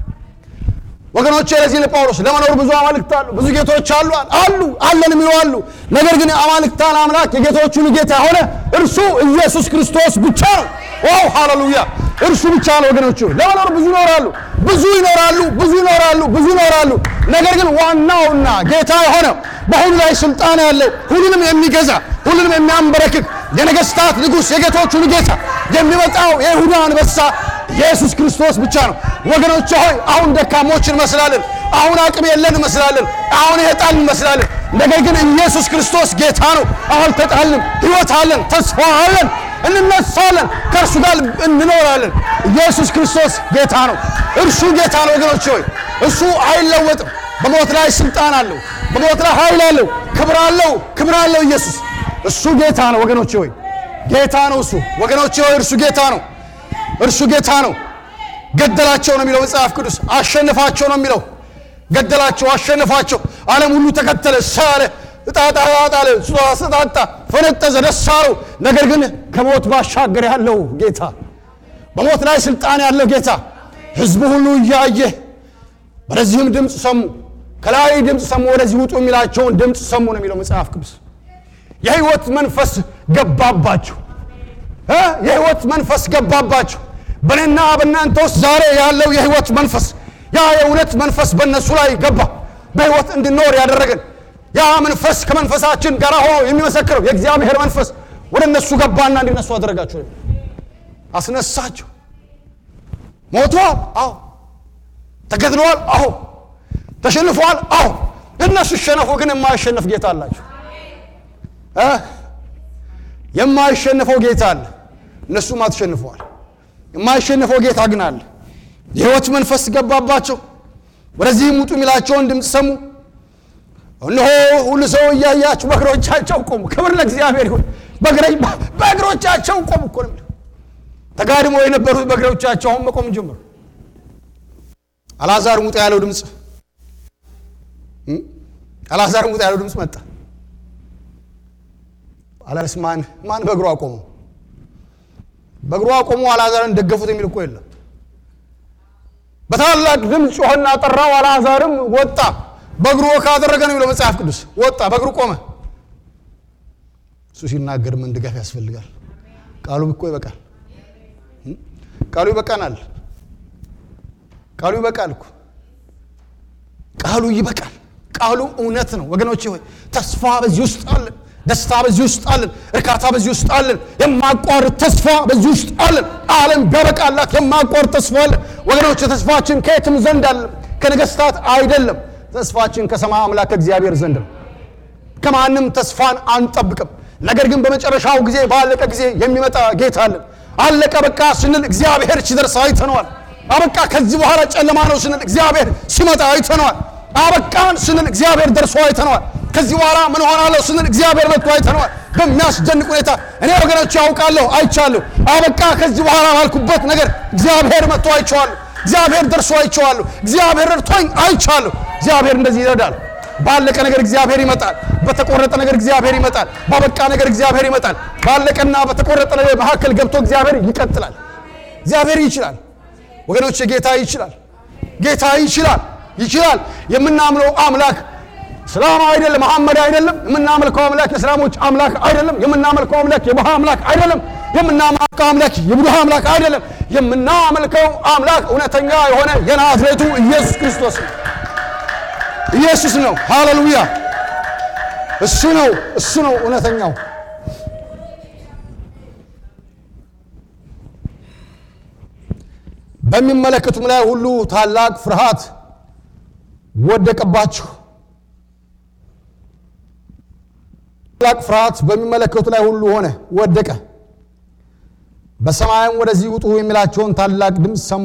ወገኖቼ ለዚህ ለጳውሎስ ለመኖር ብዙ አማልክት አሉ፣ ብዙ ጌቶች አሉ አሉ አለን የሚሉ አሉ። ነገር ግን የአማልክታን አምላክ የጌቶች ሁሉ ጌታ የሆነ እርሱ ኢየሱስ ክርስቶስ ብቻ ነው። ዋው ሃሌሉያ! እርሱ ብቻ ነው ወገኖቹ። ለመኖር ብዙ ይኖራሉ፣ ብዙ ይኖራሉ፣ ብዙ ይኖራሉ፣ ብዙ ይኖራሉ። ነገር ግን ዋናውና ጌታ የሆነ በሁሉ ላይ ስልጣን ያለው ሁሉንም የሚገዛ ሁሉንም የሚያንበረክክ የነገስታት ንጉሥ የጌቶች ሁሉ ጌታ የሚመጣው የይሁዳ አንበሳ ኢየሱስ ክርስቶስ ብቻ ነው። ወገኖች ሆይ አሁን ደካሞች እንመስላለን። አሁን አቅም የለን እንመስላለን። አሁን የጣልን እንመስላለን። ነገር ግን ኢየሱስ ክርስቶስ ጌታ ነው። አልተጣልንም። ሕይወት አለን፣ ተስፋ አለን፣ እንነሳለን፣ ከእርሱ ጋር እንኖራለን። ኢየሱስ ክርስቶስ ጌታ ነው። እርሱ ጌታ ነው ወገኖች ሆይ እሱ አይለወጥም። በሞት ላይ ስልጣን አለው። በሞት ላይ ኃይል አለው። ክብር አለው። ክብር አለው ኢየሱስ እሱ ጌታ ነው ወገኖች ሆይ ጌታ ነው እሱ ወገኖች ሆይ እርሱ ጌታ ነው። እርሱ ጌታ ነው። ገደላቸው ነው የሚለው መጽሐፍ ቅዱስ። አሸንፋቸው ነው የሚለው። ገደላቸው፣ አሸንፋቸው። ዓለም ሁሉ ተከተለ፣ ሳለ፣ እጣጣ ጣለ፣ ስጣጣ፣ ፈነጠዘ፣ ደስ አለው። ነገር ግን ከሞት ባሻገር ያለው ጌታ በሞት ላይ ስልጣን ያለው ጌታ ህዝቡ ሁሉ እያየ ወደዚህም ድምፅ ሰሙ። ከላይ ድምፅ ሰሙ፣ ወደዚህ ውጡ የሚላቸውን ድምፅ ሰሙ ነው የሚለው መጽሐፍ ቅዱስ። የህይወት መንፈስ ገባባቸው። እ የህይወት መንፈስ ገባባቸው። በእኔና በእናንተ ውስጥ ዛሬ ያለው የህይወት መንፈስ ያ የእውነት መንፈስ በእነሱ ላይ ገባ። በህይወት እንድንኖር ያደረገን ያ መንፈስ ከመንፈሳችን ጋር ሆኖ የሚመሰክረው የእግዚአብሔር መንፈስ ወደ እነሱ ገባና እንዲነሱ አደረጋቸው፣ አስነሳቸው። ሞተዋል? አዎ። ተገድለዋል? አዎ። ተሸንፈዋል? አዎ። እነሱ ይሸነፉ፣ ግን የማይሸነፍ ጌታ አላቸው። እ የማይሸነፈው ጌታ አለ። እነሱም አትሸንፈዋል። የማይሸነፈው ጌታ ግን አለ። የህይወት መንፈስ ገባባቸው። ወደዚህም ውጡ የሚላቸውን ድምፅ ሰሙ። እነሆ ሁሉ ሰው እያያችሁ በእግሮቻቸው ቆሙ። ክብር ለእግዚአብሔር ይሁን። በእግሮቻቸው ቆሙ እኮ ነው የሚለው። ተጋድሞ የነበሩት በእግሮቻቸው አሁን መቆም ጀመሩ። አልዓዛር ሙጣ ያለው ድምፅ አልዓዛር ሙጣ ያለው ድምፅ መጣ። አላስ ማን ማን በእግሩ አቆመው? በእግሩ አቆመው አልዓዛርን ደገፉት የሚል እኮ የለም። በታላቅ ድምፅ ጮኸና ጠራው። አልዓዛርም ወጣ። በእግሩ ካደረገ ነው የሚለው መጽሐፍ ቅዱስ። ወጣ፣ በእግሩ ቆመ። እሱ ሲናገር ምን ድጋፍ ያስፈልጋል? ቃሉ እኮ ይበቃል። ቃሉ ይበቃናል። ቃሉ ይበቃል እኮ ቃሉ ይበቃል። ቃሉ እውነት ነው ወገኖቼ ሆይ ተስፋ በዚህ ውስጥ አለን። ደስታ በዚህ ውስጥ አለን። እርካታ በዚህ ውስጥ አለን። የማቋርጥ ተስፋ በዚህ ውስጥ አለን። ዓለም ቢያበቃላት የማቋርጥ ተስፋ አለን ወገኖች። ተስፋችን ከየትም ዘንድ አለ፣ ከነገስታት አይደለም። ተስፋችን ከሰማይ አምላክ ከእግዚአብሔር ዘንድ ነው። ከማንም ተስፋን አንጠብቅም። ነገር ግን በመጨረሻው ጊዜ ባለቀ ጊዜ የሚመጣ ጌታ አለን። አለቀ በቃ ስንል እግዚአብሔር ሲደርስ አይተነዋል። አበቃ ከዚህ በኋላ ጨለማ ነው ስንል እግዚአብሔር ሲመጣ አይተነዋል። አበቃን ስንል እግዚአብሔር ደርሶ አይተነዋል። ከዚህ በኋላ ምን ሆናለሁ ስንል እግዚአብሔር መጥቶ አይተነዋል። በሚያስደንቅ ሁኔታ እኔ ወገኖች ያውቃለሁ፣ አይቻለሁ። አበቃ ከዚህ በኋላ ባልኩበት ነገር እግዚአብሔር መጥቶ አይቼዋለሁ። እግዚአብሔር ደርሶ አይቼዋለሁ። እግዚአብሔር ረድቶኝ አይቻለሁ። እግዚአብሔር እንደዚህ ይረዳል። ባለቀ ነገር እግዚአብሔር ይመጣል። በተቆረጠ ነገር እግዚአብሔር ይመጣል። ባበቃ ነገር እግዚአብሔር ይመጣል። ባለቀና በተቆረጠ ነገር መካከል ገብቶ እግዚአብሔር ይቀጥላል። እግዚአብሔር ይችላል ወገኖች፣ ጌታ ይችላል። ጌታ ይችላል፣ ይችላል። የምናምነው አምላክ እስላም አይደለም፣ መሐመድ አይደለም። የምናመልከው አምላክ የእስላሞች አምላክ አይደለም። የምናመልከው አምላክ የቡሃ አምላክ አይደለም። የምናመልከው አምላክ የቡድሃ አምላክ አይደለም። የምናመልከው አምላክ እውነተኛ የሆነ የናዝሬቱ ኢየሱስ ክርስቶስ ነው። ኢየሱስ ነው። ሃሌሉያ! እሱ ነው፣ እሱ ነው እውነተኛው። በሚመለከቱም ላይ ሁሉ ታላቅ ፍርሃት ወደቀባቸው። ታላቅ ፍርሃት በሚመለከቱ ላይ ሁሉ ሆነ፣ ወደቀ። በሰማይም ወደዚህ ውጡ የሚላቸውን ታላቅ ድምፅ ሰሙ።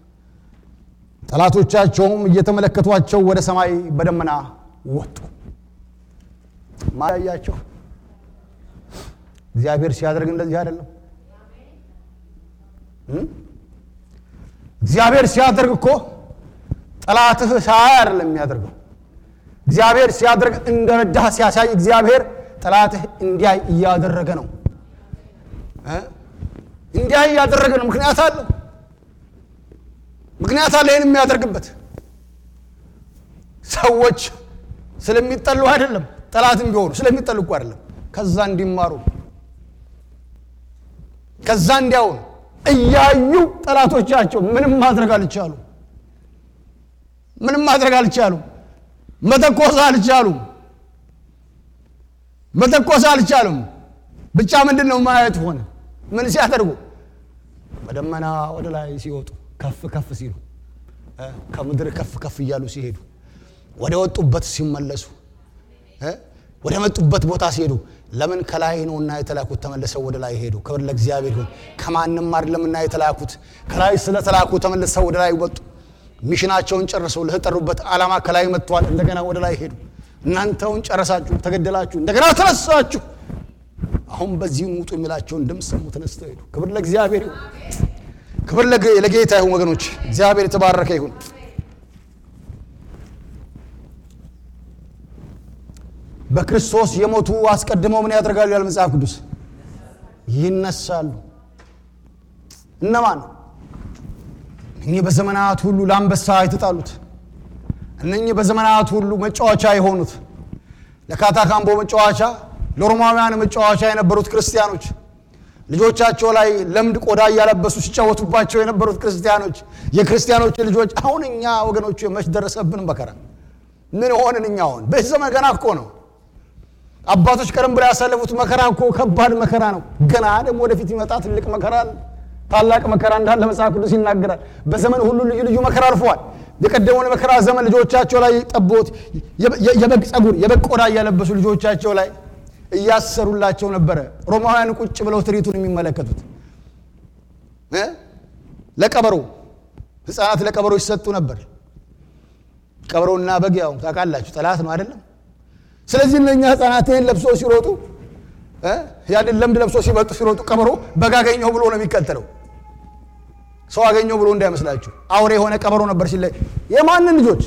ጠላቶቻቸውም እየተመለከቷቸው ወደ ሰማይ በደመና ወጡ። ማያያቸው እግዚአብሔር ሲያደርግ እንደዚህ አይደለም። እግዚአብሔር ሲያደርግ እኮ ጠላትህ ሳያይ አይደለም የሚያደርገው። እግዚአብሔር ሲያደርግ እንደረዳህ ሲያሳይ እግዚአብሔር ጠላትህ እንዲያይ እያደረገ ነው። እንዲያይ እያደረገ ነው። ምክንያት አለው ምክንያት አለ። ይህን የሚያደርግበት ሰዎች ስለሚጠሉ አይደለም። ጠላትም ቢሆኑ ስለሚጠሉ እኮ አይደለም። ከዛ እንዲማሩ ከዛ እንዲያውኑ እያዩ ጠላቶቻቸው ምንም ማድረግ አልቻሉ። ምንም ማድረግ አልቻሉ። መተኮስ አልቻሉም። መተኮስ አልቻሉም። ብቻ ምንድን ነው ማየት ሆነ። ምን ሲያደርጉ በደመና ወደ ላይ ሲወጡ ከፍ ከፍ ሲሉ ከምድር ከፍ ከፍ እያሉ ሲሄዱ ወደ ወጡበት ሲመለሱ ወደ መጡበት ቦታ ሲሄዱ ለምን ከላይ ነውና የተላኩት ተመልሰው ወደ ላይ ሄዱ። ክብር ለእግዚአብሔር ይሁን። ከማንም አይደለምና የተላኩት ከላይ ስለተላኩ ተመልሰው ወደ ላይ ወጡ። ሚሽናቸውን ጨርሰው ለተጠሩበት ዓላማ ከላይ መጥተዋል። እንደገና ወደ ላይ ሄዱ። እናንተውን ጨረሳችሁ፣ ተገደላችሁ፣ እንደገና ተነሳችሁ። አሁን በዚህም ውጡ የሚላቸውን ድምፅ ሰሙ፣ ተነስተው ሄዱ። ክብር ለእግዚአብሔር ይሁን። ክብር ለጌታ ይሁን። ወገኖች እግዚአብሔር የተባረከ ይሁን። በክርስቶስ የሞቱ አስቀድመው ምን ያደርጋሉ? ያለ መጽሐፍ ቅዱስ ይነሳሉ። እነማን? እኚህ በዘመናት ሁሉ ለአንበሳ የተጣሉት እነኚህ በዘመናት ሁሉ መጫወቻ የሆኑት ለካታካምቦ መጫወቻ፣ ለሮማውያን መጫወቻ የነበሩት ክርስቲያኖች ልጆቻቸው ላይ ለምድ ቆዳ እያለበሱ ሲጫወቱባቸው የነበሩት ክርስቲያኖች የክርስቲያኖች ልጆች አሁን እኛ ወገኖቹ መች ደረሰብን መከራ? ምን ሆንን እኛ? አሁን በዚህ ዘመን ገና እኮ ነው። አባቶች ቀደም ብለው ያሳለፉት መከራ እኮ ከባድ መከራ ነው። ገና ደግሞ ወደፊት ይመጣ ትልቅ መከራ አለ። ታላቅ መከራ እንዳለ መጽሐፍ ቅዱስ ይናገራል። በዘመን ሁሉ ልዩ ልዩ መከራ አልፈዋል። የቀደመውን መከራ ዘመን ልጆቻቸው ላይ ጠቦት፣ የበግ ጸጉር፣ የበግ ቆዳ እያለበሱ ልጆቻቸው ላይ እያሰሩላቸው ነበረ። ሮማውያን ቁጭ ብለው ትርኢቱን የሚመለከቱት ለቀበሮ ሕፃናት ለቀበሮ ይሰጡ ነበር። ቀበሮና በግ ያው ታውቃላችሁ ጠላት ነው አይደለም? ስለዚህ እነኛ ሕፃናት ይህን ለብሶ ሲሮጡ ያንን ለምድ ለብሶ ሲመጡ ሲሮጡ ቀበሮ በግ አገኘው ብሎ ነው የሚከተለው። ሰው አገኘው ብሎ እንዳይመስላችሁ አውሬ የሆነ ቀበሮ ነበር ሲለይ የማንን ልጆች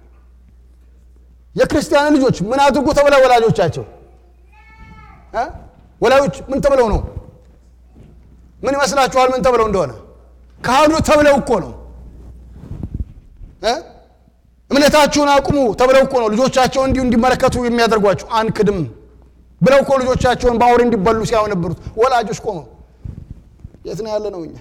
የክርስቲያን ልጆች ምን አድርጉ ተብለው ወላጆቻቸው ወላጆች ምን ተብለው ነው? ምን ይመስላችኋል? ምን ተብለው እንደሆነ ካህኑ ተብለው እኮ ነው። እምነታችሁን አቁሙ ተብለው እኮ ነው ልጆቻቸውን እንዲሁ እንዲመለከቱ የሚያደርጓቸው። አንክድም ብለው እኮ ልጆቻቸውን በአውሬ እንዲበሉ ሲያዩ ነበሩት ወላጆች ቆመው። የት ነው ያለ ነው? እኛ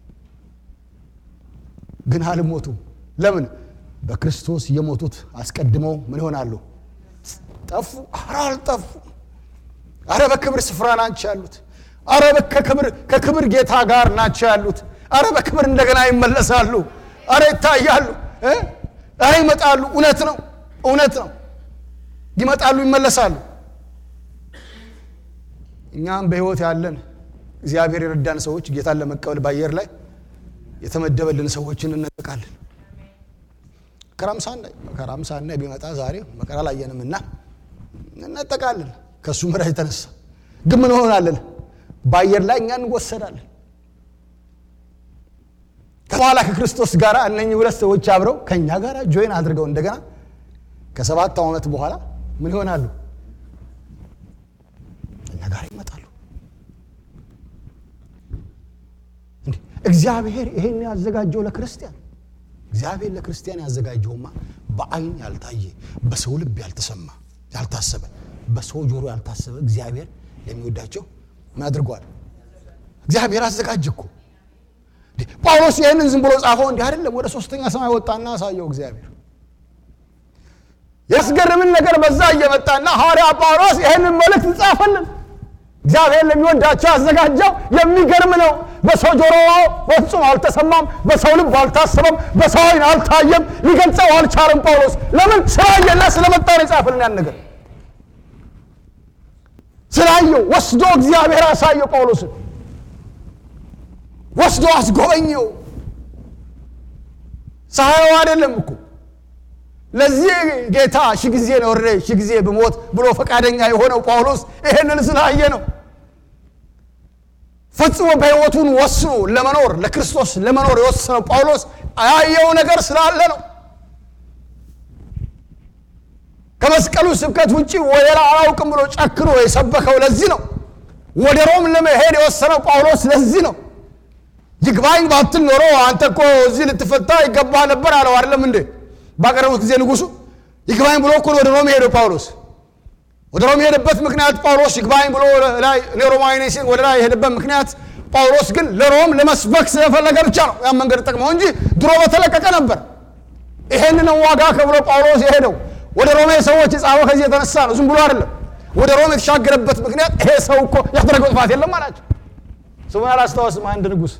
ግን አልሞቱም። ለምን? በክርስቶስ የሞቱት አስቀድመው ምን ይሆናሉ? ጠፉ። ኧረ አልጠፉ አረ በክብር ስፍራ ናቸው ያሉት። አረ ከክብር ጌታ ጋር ናቸው ያሉት። አረ በክብር እንደገና ይመለሳሉ። አረ ይታያሉ። አረ ይመጣሉ። እውነት ነው፣ እውነት ነው። ይመጣሉ፣ ይመለሳሉ። እኛም በሕይወት ያለን እግዚአብሔር የረዳን ሰዎች ጌታን ለመቀበል በአየር ላይ የተመደበልን ሰዎችን እንነጠቃለን። መከራም ሳናይ ቢመጣ ዛሬ መከራ አላየንም እና እንነጠቃለን። ከእሱ ምሕረት የተነሳ ግን ምን ሆናለን? በአየር ላይ እኛ እንወሰዳለን። ከበኋላ ከክርስቶስ ጋር እነኚህ ሁለት ሰዎች አብረው ከእኛ ጋር ጆይን አድርገው እንደገና ከሰባት ዓመት በኋላ ምን ይሆናሉ? እኛ ጋር ይመጣሉ። እግዚአብሔር ይሄን ያዘጋጀው ለክርስቲያን እግዚአብሔር ለክርስቲያን ያዘጋጀውማ በዓይን ያልታየ በሰው ልብ ያልተሰማ ያልታሰበ በሰው ጆሮ ያልታሰበ እግዚአብሔር የሚወዳቸው ምን አድርጓል? እግዚአብሔር አዘጋጀ እኮ። ጳውሎስ ይህንን ዝም ብሎ ጻፈው እንዲህ አይደለም። ወደ ሶስተኛ ሰማይ ወጣና አሳየው እግዚአብሔር። ያስገርምን ነገር በዛ እየመጣና ሐዋርያ ጳውሎስ ይህንን መልእክት ጻፈልን። እግዚአብሔር ለሚወዳቸው ያዘጋጀው የሚገርም ነው። በሰው ጆሮ በፍጹም አልተሰማም፣ በሰው ልብ አልታሰበም፣ በሰው ዓይን አልታየም፣ ሊገልጸው አልቻለም። ጳውሎስ ለምን ስላየና ስለመጣ ነው የጻፈልን ያን ነገር ስላየው ወስዶ እግዚአብሔር አሳየው። ጳውሎስን ወስዶ አስጎበኘው። ሳየው አይደለም እኮ ለዚህ ጌታ ሺ ጊዜ ኖሬ ሺ ጊዜ ብሞት ብሎ ፈቃደኛ የሆነው ጳውሎስ ይሄንን ስላየ ነው። ፈጽሞ በሕይወቱን ወስኖ ለመኖር ለክርስቶስ ለመኖር የወሰነው ጳውሎስ ያየው ነገር ስላለ ነው። ከመስቀሉ ስብከት ውጭ ወደ ሌላ አላውቅም ብሎ ጨክኖ የሰበከው ለዚህ ነው። ወደ ሮም ለመሄድ የወሰነው ጳውሎስ ለዚህ ነው። ይግባኝ ባትል ኖሮ አንተ እኮ እዚህ ልትፈታ ይገባ ነበር አለው። አይደለም እንዴ? ባቀረቡት ጊዜ ንጉሱ ይግባኝ ብሎ እኮ ወደ ሮም ሄደው ጳውሎስ ወደ ሮም የሄደበት ምክንያት ጳውሎስ ይግባኝ ብሎ ላይ ሮማዊ ነኝ ሲል ወደ ላይ የሄደበት ምክንያት ጳውሎስ ግን ለሮም ለመስበክ ስለፈለገ ብቻ ነው ያን መንገድ ጠቅመው እንጂ ድሮ በተለቀቀ ነበር። ይሄንን ዋጋ ከብሎ ጳውሎስ የሄደው ወደ ሮሜ ሰዎች የጻፈው ከዚህ የተነሳ ነው። ዝም ብሎ አይደለም። ወደ ሮም የተሻገረበት ምክንያት ይሄ ሰው እኮ ያደረገው ጥፋት የለም አላቸው። ስሙን አላስታወስም። አንድ ንጉሥ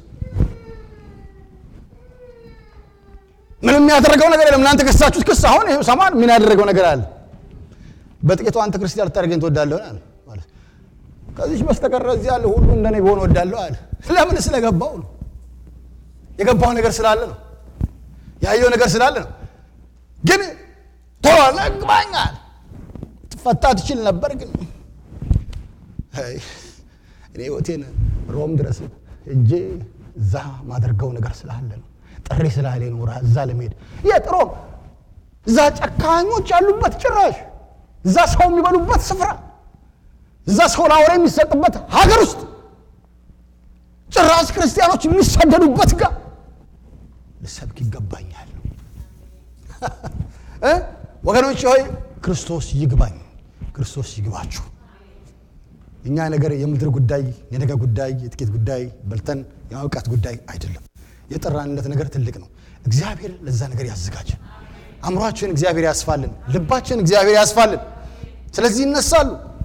ምንም ያደረገው ነገር የለም። እናንተ ከሳችሁት ክስ አሁን ይኸው ሰማን። ምን ያደረገው ነገር አለ? በጥቂቱ አንተ ክርስቲያን ልታደርገኝ ትወዳለህ አለ። ከዚች በስተቀር እዚህ ያለ ሁሉ እንደኔ ቢሆን እወዳለሁ አለ። ለምን? ስለገባው ነው። የገባው ነገር ስላለ ነው። ያየው ነገር ስላለ ነው። ግን ቶሎ ነግባኛል። ትፈታ ትችል ነበር። ግን እኔ ህይወቴን ሮም ድረስ እጄ እዛ ማደርገው ነገር ስላለ ነው። ጥሪ ስላለ ነው እዛ ለመሄድ የት ሮም እዛ ጨካኞች ያሉበት ጭራሽ እዛ ሰው የሚበሉበት ስፍራ፣ እዛ ሰው ለአውሬ የሚሰጥበት ሀገር ውስጥ ጭራሽ ክርስቲያኖች የሚሰደዱበት ጋር ልሰብክ ይገባኛል። እ ወገኖች ሆይ ክርስቶስ ይግባኝ፣ ክርስቶስ ይግባችሁ። እኛ ነገር የምድር ጉዳይ፣ የነገ ጉዳይ፣ የጥቂት ጉዳይ በልተን የእውቀት ጉዳይ አይደለም። የጠራንለት ነገር ትልቅ ነው። እግዚአብሔር ለዛ ነገር ያዘጋጀን። አእምሯችን እግዚአብሔር ያስፋልን፣ ልባችን እግዚአብሔር ያስፋልን። ስለዚህ ይነሳሉ።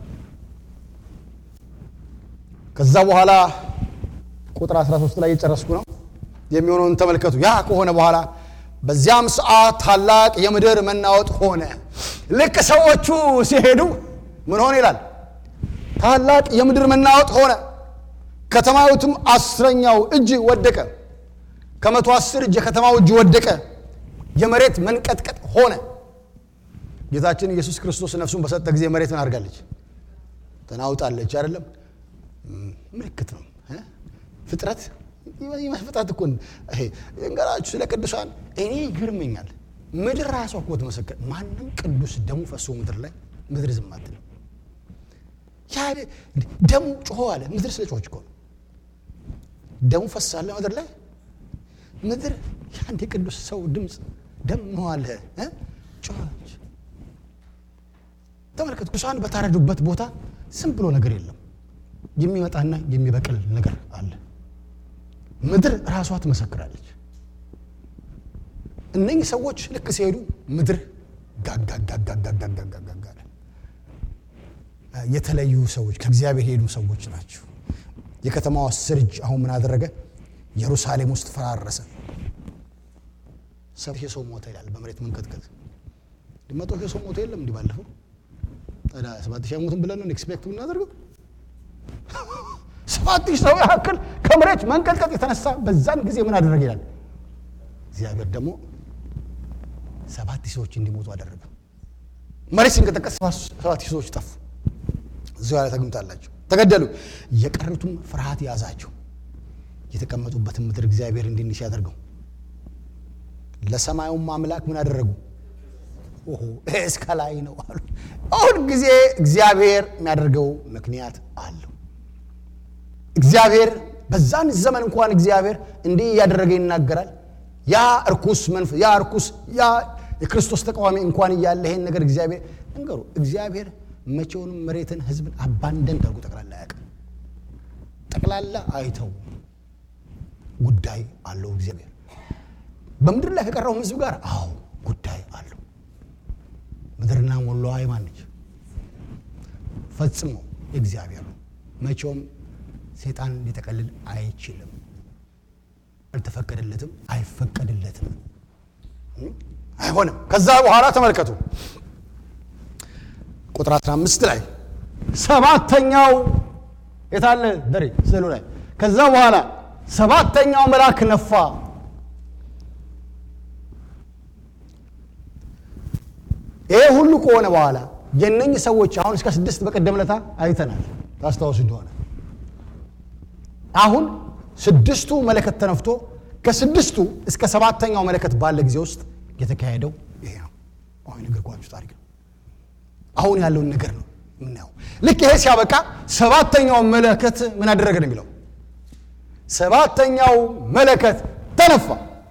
ከዛ በኋላ ቁጥር 13 ላይ የጨረስኩ ነው። የሚሆነውን ተመልከቱ። ያ ከሆነ በኋላ በዚያም ሰዓት ታላቅ የምድር መናወጥ ሆነ። ልክ ሰዎቹ ሲሄዱ ምን ሆነ ይላል? ታላቅ የምድር መናወጥ ሆነ። ከተማዊቱም አስረኛው እጅ ወደቀ። ከመቶ አስር እጅ የከተማው እጅ ወደቀ። የመሬት መንቀጥቀጥ ሆነ። ጌታችን ኢየሱስ ክርስቶስ ነፍሱን በሰጠ ጊዜ መሬት ምን አድርጋለች? ተናውጣለች። አይደለም ምልክት ነው ፍጥረት ፍጥረት እኮ ይሄ እንገራችሁ ስለ ቅዱሳን እኔ ይገርመኛል። ምድር ራሷ እኮ ትመሰክር። ማንም ቅዱስ ደሙ ፈሶ ምድር ላይ ምድር ዝም አትልም። ያ ደሙ ጮሆ አለ። ምድር ስለ ጮች እኮ ነው። ደሙ ፈሳለ ምድር ላይ ምድር የአንድ የቅዱስ ሰው ድምፅ ደም መዋለ ጮች። ተመልከቱ። ቅዱሳን በታረዱበት ቦታ ዝም ብሎ ነገር የለም። የሚመጣና የሚበቅል ነገር አለ። ምድር ራሷ ትመሰክራለች። እነኚህ ሰዎች ልክ ሲሄዱ ምድር ጋጋጋጋጋጋጋጋጋ የተለዩ ሰዎች ከእግዚአብሔር የሄዱ ሰዎች ናቸው። የከተማዋ ስርጅ አሁን ምን አደረገ? ኢየሩሳሌም ውስጥ ፈራረሰ። ሰባት ሺህ ሰው ሞተ ይላል በመሬት መንቀጥቀጥ። መቶ ሺህ ሰው ሞተ የለም እንዲህ ባለፈው ታዲያ ሰባት ሺህ ሞትን ብለን ነው ኤክስፔክት ብናደርገው ሰባት ሺህ ሰው ያክል ከመሬት መንቀጥቀጥ የተነሳ በዛን ጊዜ ምን አደረገ ይላል። እግዚአብሔር ደግሞ ሰባት ሺህ ሰዎች እንዲሞቱ አደረገ። መሬት ሲንቀጠቀጥ ሰባት ሺህ ሰዎች ጠፉ። እዚያ ላይ ተግምታላቸው ተገደሉ። የቀሩትም ፍርሃት ያዛቸው። የተቀመጡበትን ምድር እግዚአብሔር እንዲህ እንዲህ ሲያደርገው ለሰማዩም አምላክ ምን አደረጉ? ኦሆ ይሄ እስከ ላይ ነው አሉ። አሁን ጊዜ እግዚአብሔር የሚያደርገው ምክንያት አለው። እግዚአብሔር በዛን ዘመን እንኳን እግዚአብሔር እንዲህ እያደረገ ይናገራል። ያ እርኩስ መንፈስ ያ እርኩስ ያ የክርስቶስ ተቃዋሚ እንኳን እያለ ይሄን ነገር እግዚአብሔር እንገሩ እግዚአብሔር መቼውንም መሬትን ህዝብን አባንደን አድርጎ ጠቅላላ አያውቅም። ጠቅላላ አይተው ጉዳይ አለው እግዚአብሔር በምድር ላይ ከቀረው ህዝብ ጋር አዎ ጉዳይ አለው። ምድርና ሞላዋ የማን ነች? ፈጽሞ እግዚአብሔር ነው። መቼውም ሴጣን ሊጠቀልል አይችልም። አልተፈቀደለትም፣ አይፈቀድለትም፣ አይሆንም። ከዛ በኋላ ተመልከቱ ቁጥር 15 ላይ ሰባተኛው የታለ ደሬ ስዕሉ ላይ ከዛ በኋላ ሰባተኛው መልአክ ነፋ ይሄ ሁሉ ከሆነ በኋላ የነኝህ ሰዎች አሁን እስከ ስድስት በቀደም ለታ አይተናል ታስታውሱ እንደሆነ አሁን ስድስቱ መለከት ተነፍቶ ከስድስቱ እስከ ሰባተኛው መለከት ባለ ጊዜ ውስጥ የተካሄደው ይሄ ነው አሁን የነገርኳችሁ ታሪክ ነው አሁን ያለውን ነገር ነው የምናየው ልክ ይሄ ሲያበቃ ሰባተኛው መለከት ምን አደረገ ነው የሚለው ሰባተኛው መለከት ተነፋ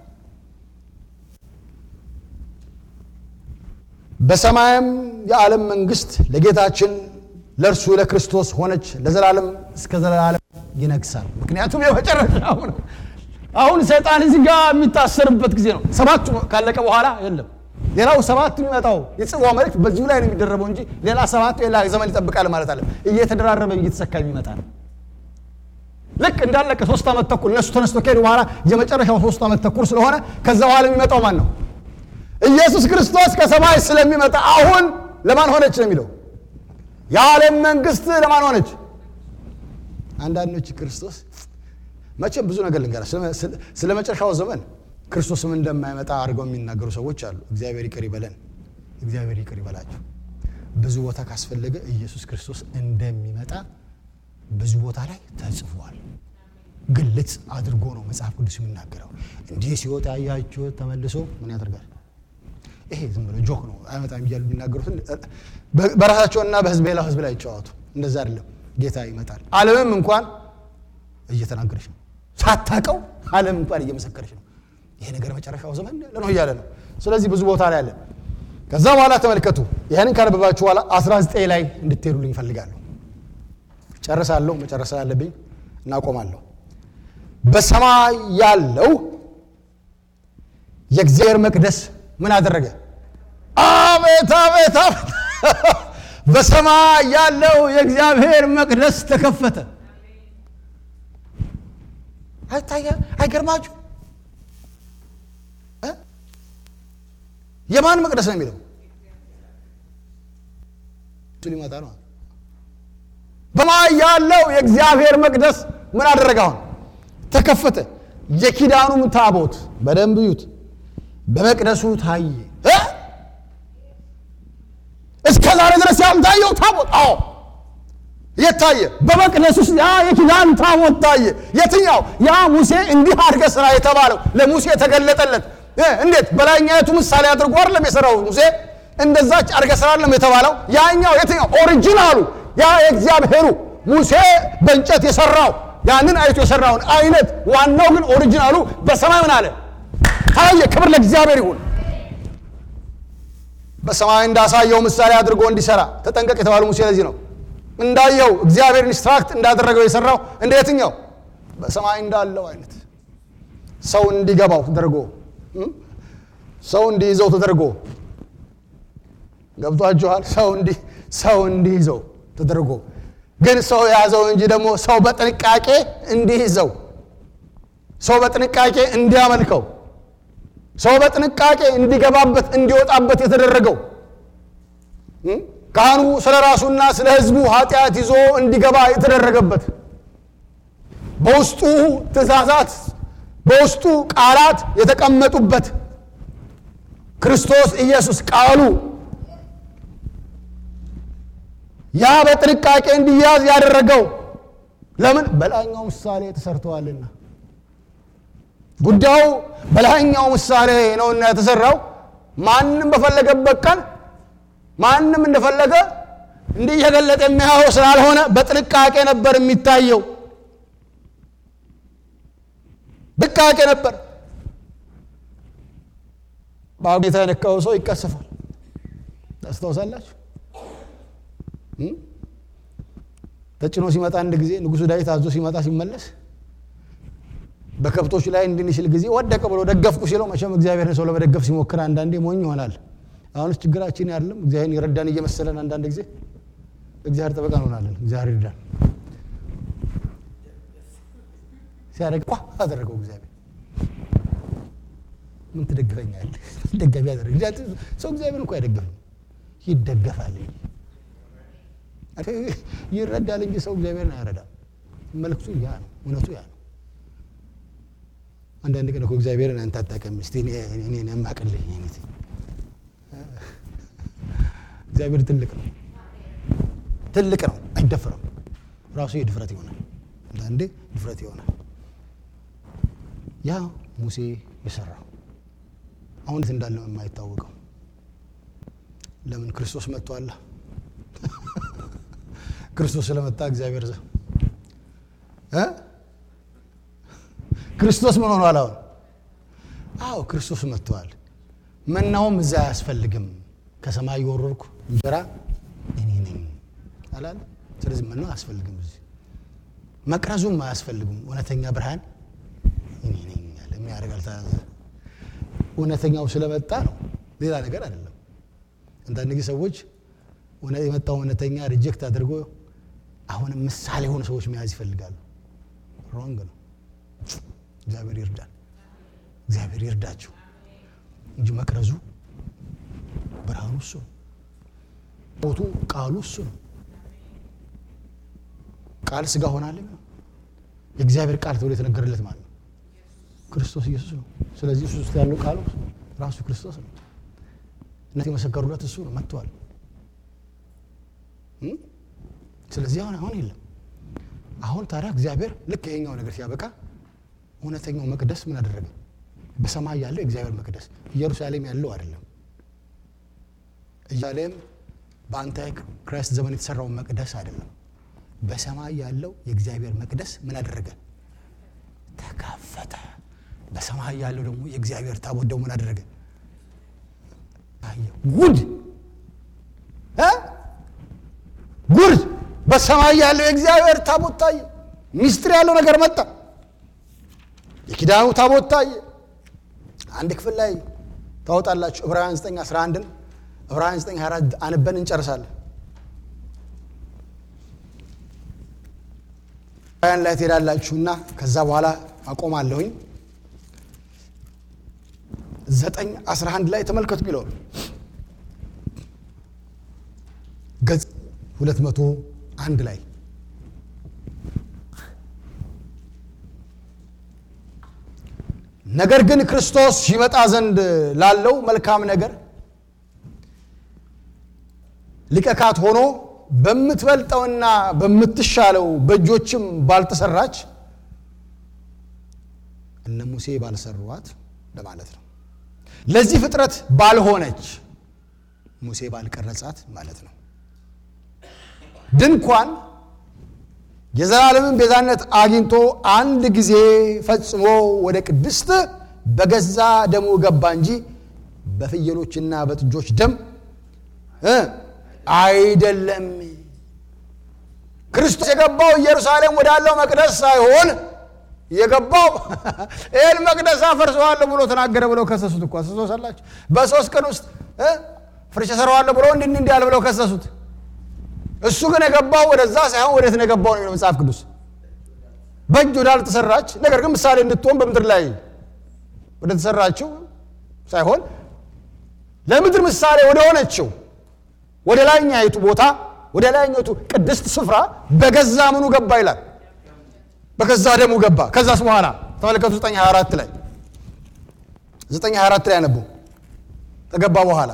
በሰማይም የዓለም መንግስት ለጌታችን ለእርሱ ለክርስቶስ ሆነች ለዘላለም እስከ ዘላለም ይነግሳል ምክንያቱም የመጨረሻው ነው አሁን ሰይጣን እዚህ ጋር የሚታሰርበት ጊዜ ነው ሰባቱ ካለቀ በኋላ የለም ሌላው ሰባት የሚመጣው የጽዋ መልእክት በዚሁ ላይ ነው የሚደረበው እንጂ ሌላ ሰባት ሌላ ዘመን ይጠብቃል ማለት አለ እየተደራረበ እየተሰካ የሚመጣ ነው ልክ እንዳለቀ ሶስት ዓመት ተኩል እነሱ ተነስቶ ከሄዱ በኋላ የመጨረሻው ሶስት ዓመት ተኩል ስለሆነ ከዛ በኋላ የሚመጣው ማን ነው ኢየሱስ ክርስቶስ ከሰማይ ስለሚመጣ አሁን ለማን ሆነች ነው የሚለው የዓለም መንግስት ለማን ሆነች አንዳንዶች ክርስቶስ መቼም ብዙ ነገር ልንገራ ስለ መጨረሻው ዘመን ክርስቶስም እንደማይመጣ አድርገው የሚናገሩ ሰዎች አሉ እግዚአብሔር ይቅር ይበለን እግዚአብሔር ይቅር ይበላቸው ብዙ ቦታ ካስፈለገ ኢየሱስ ክርስቶስ እንደሚመጣ ብዙ ቦታ ላይ ተጽፏል ግልጽ አድርጎ ነው መጽሐፍ ቅዱስ የሚናገረው እንዲህ ሲወጣ ያያችሁት ተመልሶ ምን ያደርጋል ይሄ ዝም ብሎ ጆክ ነው አይመጣም እያሉ የሚናገሩትን በራሳቸውና በህዝብ ሌላው ህዝብ ላይ ይጫወቱ። እንደዛ አይደለም። ጌታ ይመጣል። ዓለምም እንኳን እየተናገረች ነው። ሳታቀው ዓለም እንኳን እየመሰከረች ነው። ይሄ ነገር መጨረሻው ዘመን ያለ ነው እያለ ነው። ስለዚህ ብዙ ቦታ ላይ አለ። ከዛ በኋላ ተመልከቱ። ይህንን ካነበባችሁ በኋላ 19 ላይ እንድትሄዱልኝ እፈልጋለሁ። ጨርሳለሁ። መጨረስ ያለብኝ እናቆማለሁ። በሰማይ ያለው የእግዚአብሔር መቅደስ ምን አደረገ? አቤት አቤት አቤት! በሰማይ ያለው የእግዚአብሔር መቅደስ ተከፈተ። አይታየ አይገርማችሁ? የማን መቅደስ ነው የሚለው ሊመጣ ነው። በሰማይ ያለው የእግዚአብሔር መቅደስ ምን አደረገ? አሁን ተከፈተ። የኪዳኑም ታቦት በደንብ እዩት፣ በመቅደሱ ታየ። እስከ ዛሬ ድረስ ያልታየው ታቦት አዎ የት ታየ? በመቅደስ ውስጥ ያ የኪዳን ታቦት ታየ። የትኛው? ያ ሙሴ እንዲህ አድርገህ ስራ የተባለው ለሙሴ የተገለጠለት እንዴት? በላይኛይቱ ምሳሌ አድርጎ አይደለም የሰራው ሙሴ እንደዛች አድርገህ ስራ አይደለም የተባለው። ያኛው የትኛው? ኦሪጂናሉ ያ የእግዚአብሔሩ ሙሴ በእንጨት የሰራው ያንን አይቶ የሰራውን አይነት ዋናው ግን ኦሪጂናሉ በሰማይ ምን አለ ታየ። ክብር ለእግዚአብሔር ይሁን። በሰማይ እንዳሳየው ምሳሌ አድርጎ እንዲሰራ ተጠንቀቅ የተባለው ሙሴ ለዚህ ነው። እንዳየው እግዚአብሔር ኢንስትራክት እንዳደረገው የሰራው እንደ የትኛው በሰማይ እንዳለው አይነት ሰው እንዲገባው ተደርጎ ሰው እንዲይዘው ተደርጎ ገብቷችኋል? ሰው እንዲ ሰው እንዲይዘው ተደርጎ ግን ሰው የያዘው እንጂ ደግሞ ሰው በጥንቃቄ እንዲይዘው ሰው በጥንቃቄ እንዲያመልከው ሰው በጥንቃቄ እንዲገባበት እንዲወጣበት የተደረገው ካህኑ ስለ ራሱና ስለ ሕዝቡ ኃጢአት ይዞ እንዲገባ የተደረገበት በውስጡ ትእዛዛት በውስጡ ቃላት የተቀመጡበት ክርስቶስ ኢየሱስ ቃሉ ያ በጥንቃቄ እንዲያዝ ያደረገው ለምን? በላይኛው ምሳሌ ተሰርተዋልና። ጉዳዩ በላይኛው ምሳሌ ነውና የተሰራው ማንም በፈለገበት ቀን ማንም እንደፈለገ እንዲህ እየገለጠ የሚያየው ስላልሆነ በጥንቃቄ ነበር የሚታየው። ጥንቃቄ ነበር። በጌታ የነካው ሰው ይቀሰፋል። ታስታውሳላችሁ? ተጭኖ ሲመጣ አንድ ጊዜ ንጉሡ ዳዊት አዞ ሲመጣ ሲመለስ በከብቶች ላይ እንድንሽል ጊዜ ወደቀ ብሎ ደገፍኩ ሲለው፣ መቼም እግዚአብሔርን ሰው ለመደገፍ ሲሞክር አንዳንዴ ሞኝ ይሆናል። አሁንስ ችግራችን ያለም እግዚአብሔር ይረዳን እየመሰለን አንዳንድ ጊዜ እግዚአብሔር ጠበቃ እንሆናለን። እግዚአብሔር ይርዳን። ሲያደርግ ቋ አደረገው እግዚአብሔር። ምን ትደግፈኛለህ? ደጋፊ ያደረግ ሰው እግዚአብሔር እንኳ አይደገፍም፣ ይደገፋል። ይረዳል እንጂ ሰው እግዚአብሔርን አያረዳም። መልክቱ ያ ነው፣ እውነቱ ያ ነው። አንዳንድ ቀን እኮ እግዚአብሔርን አንተ አታውቅም፣ እስኪ እኔን የማቅልህ አይነት እግዚአብሔር ትልቅ ነው፣ ትልቅ ነው፣ አይደፍርም። ራሱ የድፍረት ይሆናል፣ አንዳንዴ ድፍረት ይሆናል። ያ ሙሴ የሰራው አሁን የት እንዳለ የማይታወቀው ለምን ክርስቶስ መጥቷል። ክርስቶስ ስለመጣ እግዚአብሔር ዘ ክርስቶስ ምን ሆኗል? አሁን አዎ ክርስቶስ መጥቷል። መናውም እዛ አያስፈልግም። ከሰማይ የወረድኩ እንጀራ እኔ ነኝ አላለ። ስለዚህ መናው አያስፈልግም። እዚህ መቅረዙም አያስፈልግም። እውነተኛ ብርሃን እኔ ነኝ ያለ የሚያደርግ አልታዘ እውነተኛው ስለመጣ ነው፣ ሌላ ነገር አይደለም። አንዳንድ ጊዜ ሰዎች የመጣው እውነተኛ ሪጀክት አድርጎ አሁንም ምሳሌ የሆኑ ሰዎች መያዝ ይፈልጋሉ። ሮንግ ነው። እግዚአብሔር ይርዳል። እግዚአብሔር ይርዳችሁ እንጂ መቅረዙ ብርሃኑ እሱ ነው። ቦቱ ቃሉ እሱ ነው። ቃል ስጋ ሆናለም ነው የእግዚአብሔር ቃል ተብሎ የተነገረለት ማለት ነው ክርስቶስ ኢየሱስ ነው። ስለዚህ እሱ ውስጥ ያለው ቃሉ ራሱ ክርስቶስ ነው። እነት የመሰከሩለት እሱ ነው መጥቷል። ስለዚህ አሁን አሁን የለም። አሁን ታዲያ እግዚአብሔር ልክ ይሄኛው ነገር ሲያበቃ እውነተኛው መቅደስ ምን አደረገ? በሰማይ ያለው የእግዚአብሔር መቅደስ ኢየሩሳሌም ያለው አይደለም። ኢየሩሳሌም በአንታይ ክራይስት ዘመን የተሰራው መቅደስ አይደለም። በሰማይ ያለው የእግዚአብሔር መቅደስ ምን አደረገ? ተከፈተ። በሰማይ ያለው ደግሞ የእግዚአብሔር ታቦት ደግሞ ምን አደረገ? ታየ። ጉድ እ ጉድ! በሰማይ ያለው የእግዚአብሔር ታቦት ታየ። ሚስጥር ያለው ነገር መጣ። የኪዳኑ ታቦት ታየ። አንድ ክፍል ላይ ታወጣላችሁ። ዕብራውያን 9 11ን ዕብራውያን 9 24 አንበን እንጨርሳለን። ዕብራውያን ላይ ትሄዳላችሁና ከዛ በኋላ አቆማለሁኝ። 9 11 ላይ ተመልከቱ የሚለውን ገጽ 201 ላይ ነገር ግን ክርስቶስ ይመጣ ዘንድ ላለው መልካም ነገር ሊቀ ካህናት ሆኖ በምትበልጠውና በምትሻለው በእጆችም ባልተሰራች እነ ሙሴ ባልሰሯት ለማለት ነው። ለዚህ ፍጥረት ባልሆነች ሙሴ ባልቀረጻት ማለት ነው ድንኳን የዘላለምን ቤዛነት አግኝቶ አንድ ጊዜ ፈጽሞ ወደ ቅድስት በገዛ ደሙ ገባ እንጂ በፍየሎችና በጥጆች ደም እ አይደለም። ክርስቶስ የገባው ኢየሩሳሌም ወዳለው መቅደስ ሳይሆን የገባው ይህን መቅደስ አፈርሰዋለሁ ብሎ ተናገረ ብለው ከሰሱት እኮ አስታውሳላችሁ። በሶስት ቀን ውስጥ ፍርሽ እሰራዋለሁ ብሎ እንዲህ እንዲህ አለ ብለው ከሰሱት። እሱ ግን የገባው ወደዛ ሳይሆን ወዴት ነው የገባው ነው የሚለው መጽሐፍ ቅዱስ። በእጅ ወዳልተሰራች ነገር ግን ምሳሌ እንድትሆን በምድር ላይ ወደ ተሰራችው ሳይሆን ለምድር ምሳሌ ወደ ሆነችው ወደ ላይኛይቱ ቦታ ወደ ላይኛይቱ ቅድስት ስፍራ በገዛ ምኑ ገባ ይላል። በገዛ ደሙ ገባ። ከዛስ በኋላ ተመለከቱ 924 ላይ 924 ላይ ያነቡ ከገባ በኋላ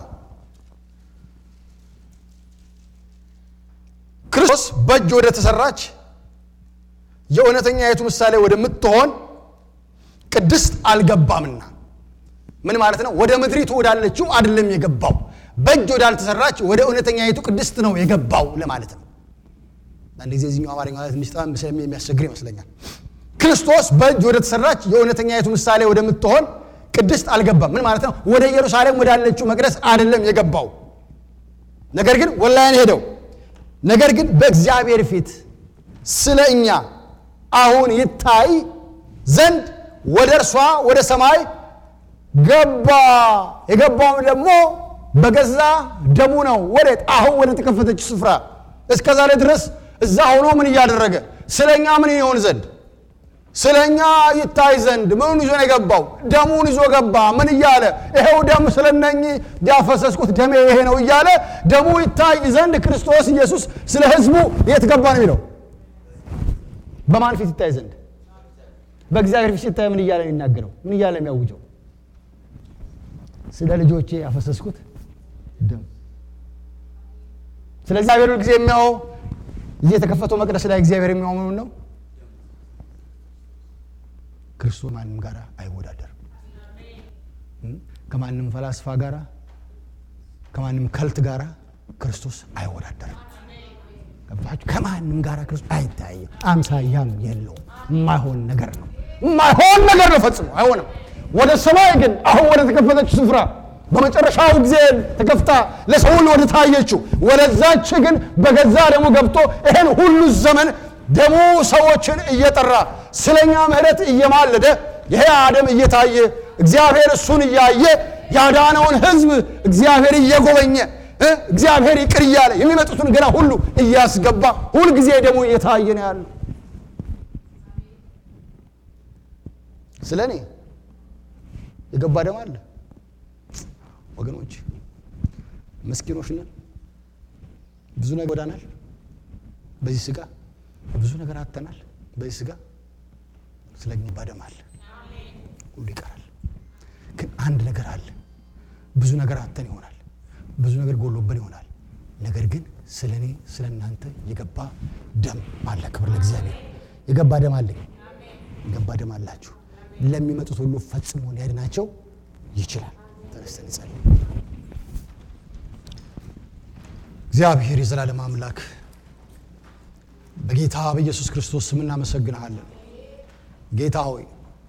ክርስቶስ በእጅ ወደ ተሰራች የእውነተኛይቱ ምሳሌ ወደምትሆን ቅድስት አልገባምና ምን ማለት ነው? ወደ ምድሪቱ ወዳለችው አይደለም የገባው። በእጅ ወዳልተሰራች ወደ እውነተኛይቱ ቅድስት ነው የገባው ለማለት ነው። አንድ ጊዜ እዚህኛው አማርኛ ማለት ትንሽ በጣም የሚያስቸግር ይመስለኛል። ክርስቶስ በእጅ ወደ ተሰራች የእውነተኛይቱ ምሳሌ ወደምትሆን ቅድስት አልገባም። ምን ማለት ነው? ወደ ኢየሩሳሌም ወዳለችው መቅደስ አይደለም የገባው። ነገር ግን ወላያን ሄደው ነገር ግን በእግዚአብሔር ፊት ስለ እኛ አሁን ይታይ ዘንድ ወደ እርሷ ወደ ሰማይ ገባ። የገባውም ደግሞ በገዛ ደሙ ነው። ወዴት? አሁን ወደ ተከፈተች ስፍራ። እስከ ዛሬ ድረስ እዛ ሆኖ ምን እያደረገ ስለ እኛ ምን ይሆን ዘንድ ስለ እኛ ይታይ ዘንድ ምኑን ይዞ ነው የገባው? ደሙን ይዞ ገባ። ምን እያለ ይሄው ደም ስለ እነኚህ ያፈሰስኩት ደሜ ይሄ ነው እያለ ደሙ ይታይ ዘንድ ክርስቶስ ኢየሱስ ስለ ሕዝቡ የት ገባ ነው የሚለው? በማን ፊት ይታይ ዘንድ? በእግዚአብሔር ፊት ሲታይ ምን እያለ ነው የሚናገረው? ምን እያለ የሚያውጀው? ስለ ልጆቼ ያፈሰስኩት ደም። ስለ እግዚአብሔር ጊዜ የሚያው እዚህ የተከፈተው መቅደስ ላይ እግዚአብሔር የሚያው ምኑን ነው? ክርስቶስ ማንም ጋር አይወዳደርም። ከማንም ፈላስፋ ጋር ከማንም ከልት ጋር ክርስቶስ አይወዳደርም። ገባችሁ? ከማንም ጋር ክርስቶስ አይታየም። አምሳያም የለውም። የማይሆን ነገር ነው። የማይሆን ነገር ነው። ፈጽሞ አይሆንም። ወደ ሰማይ ግን አሁን ወደ ተከፈተች ስፍራ በመጨረሻው ጊዜ ተከፍታ ለሰው ሁሉ ወደ ታየችው ወደዛች ግን በገዛ ደሙ ገብቶ ይሄን ሁሉ ዘመን ደሙ ሰዎችን እየጠራ ስለኛ ምሕረት እየማለደ ይሄ አደም እየታየ እግዚአብሔር እሱን እያየ ያዳነውን ሕዝብ እግዚአብሔር እየጎበኘ እግዚአብሔር ይቅር እያለ የሚመጡትን ገና ሁሉ እያስገባ ሁልጊዜ ደሙ እየታየ ነው ያለው። ስለ እኔ የገባ ደም አለ። ወገኖች ምስኪኖች ነን። ብዙ ነገር ወዳናል በዚህ ስጋ ብዙ ነገር አጥተናል። በዚህ ስጋ ስለኛ ባደም አለ፣ ሁሉ ይቀራል። ግን አንድ ነገር አለ። ብዙ ነገር አጥተን ይሆናል፣ ብዙ ነገር ጎሎብን ይሆናል። ነገር ግን ስለ እኔ ስለ እናንተ የገባ ደም አለ። ክብር ለእግዚአብሔር። የገባ ደም አለ። የገባ ደም አላችሁ። ለሚመጡት ሁሉ ፈጽሞ ሊያድናቸው ይችላል። ተነስተን እንጸልይ። እግዚአብሔር የዘላለም አምላክ በጌታ በኢየሱስ ክርስቶስ ስም እናመሰግንሃለን። ጌታ ሆይ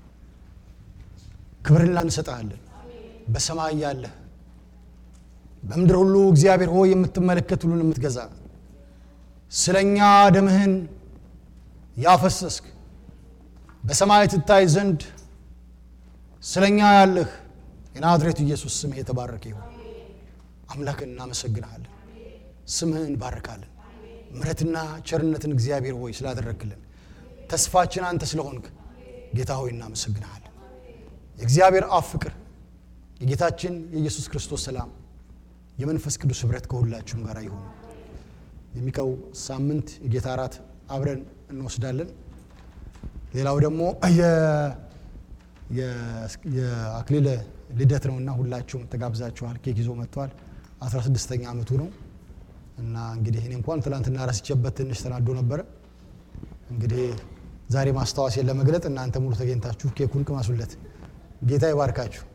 ክብርን ላንሰጥሃለን። በሰማይ ያለህ በምድር ሁሉ እግዚአብሔር ሆይ የምትመለከት ሁሉን የምትገዛ ስለ እኛ ደምህን ያፈሰስክ በሰማይ ትታይ ዘንድ ስለ እኛ ያለህ የናዝሬቱ ኢየሱስ ስምህ የተባረከ ይሁን። አምላክን እናመሰግንሃለን። ስምህን እንባርካለን። ምሕረትና ቸርነትን እግዚአብሔር ሆይ ስላደረግክልን ተስፋችን አንተ ስለሆንክ ጌታ ሆይ እናመሰግንሃለን። የእግዚአብሔር አብ ፍቅር የጌታችን የኢየሱስ ክርስቶስ ሰላም የመንፈስ ቅዱስ ኅብረት ከሁላችሁም ጋር ይሁን። የሚቀው ሳምንት የጌታ እራት አብረን እንወስዳለን። ሌላው ደግሞ የአክሊለ ልደት ነውና ሁላችሁም ተጋብዛችኋል። ኬክ ይዞ መጥቷል። 16ኛ ዓመቱ ነው እና እንግዲህ እኔ እንኳን ትላንትና ረስቼበት ትንሽ ተናዶ ነበረ። እንግዲህ ዛሬ ማስታወሴን ለመግለጥ እናንተ ሙሉ ተገኝታችሁ ኬኩን ቅመሱለት። ጌታ ይባርካችሁ።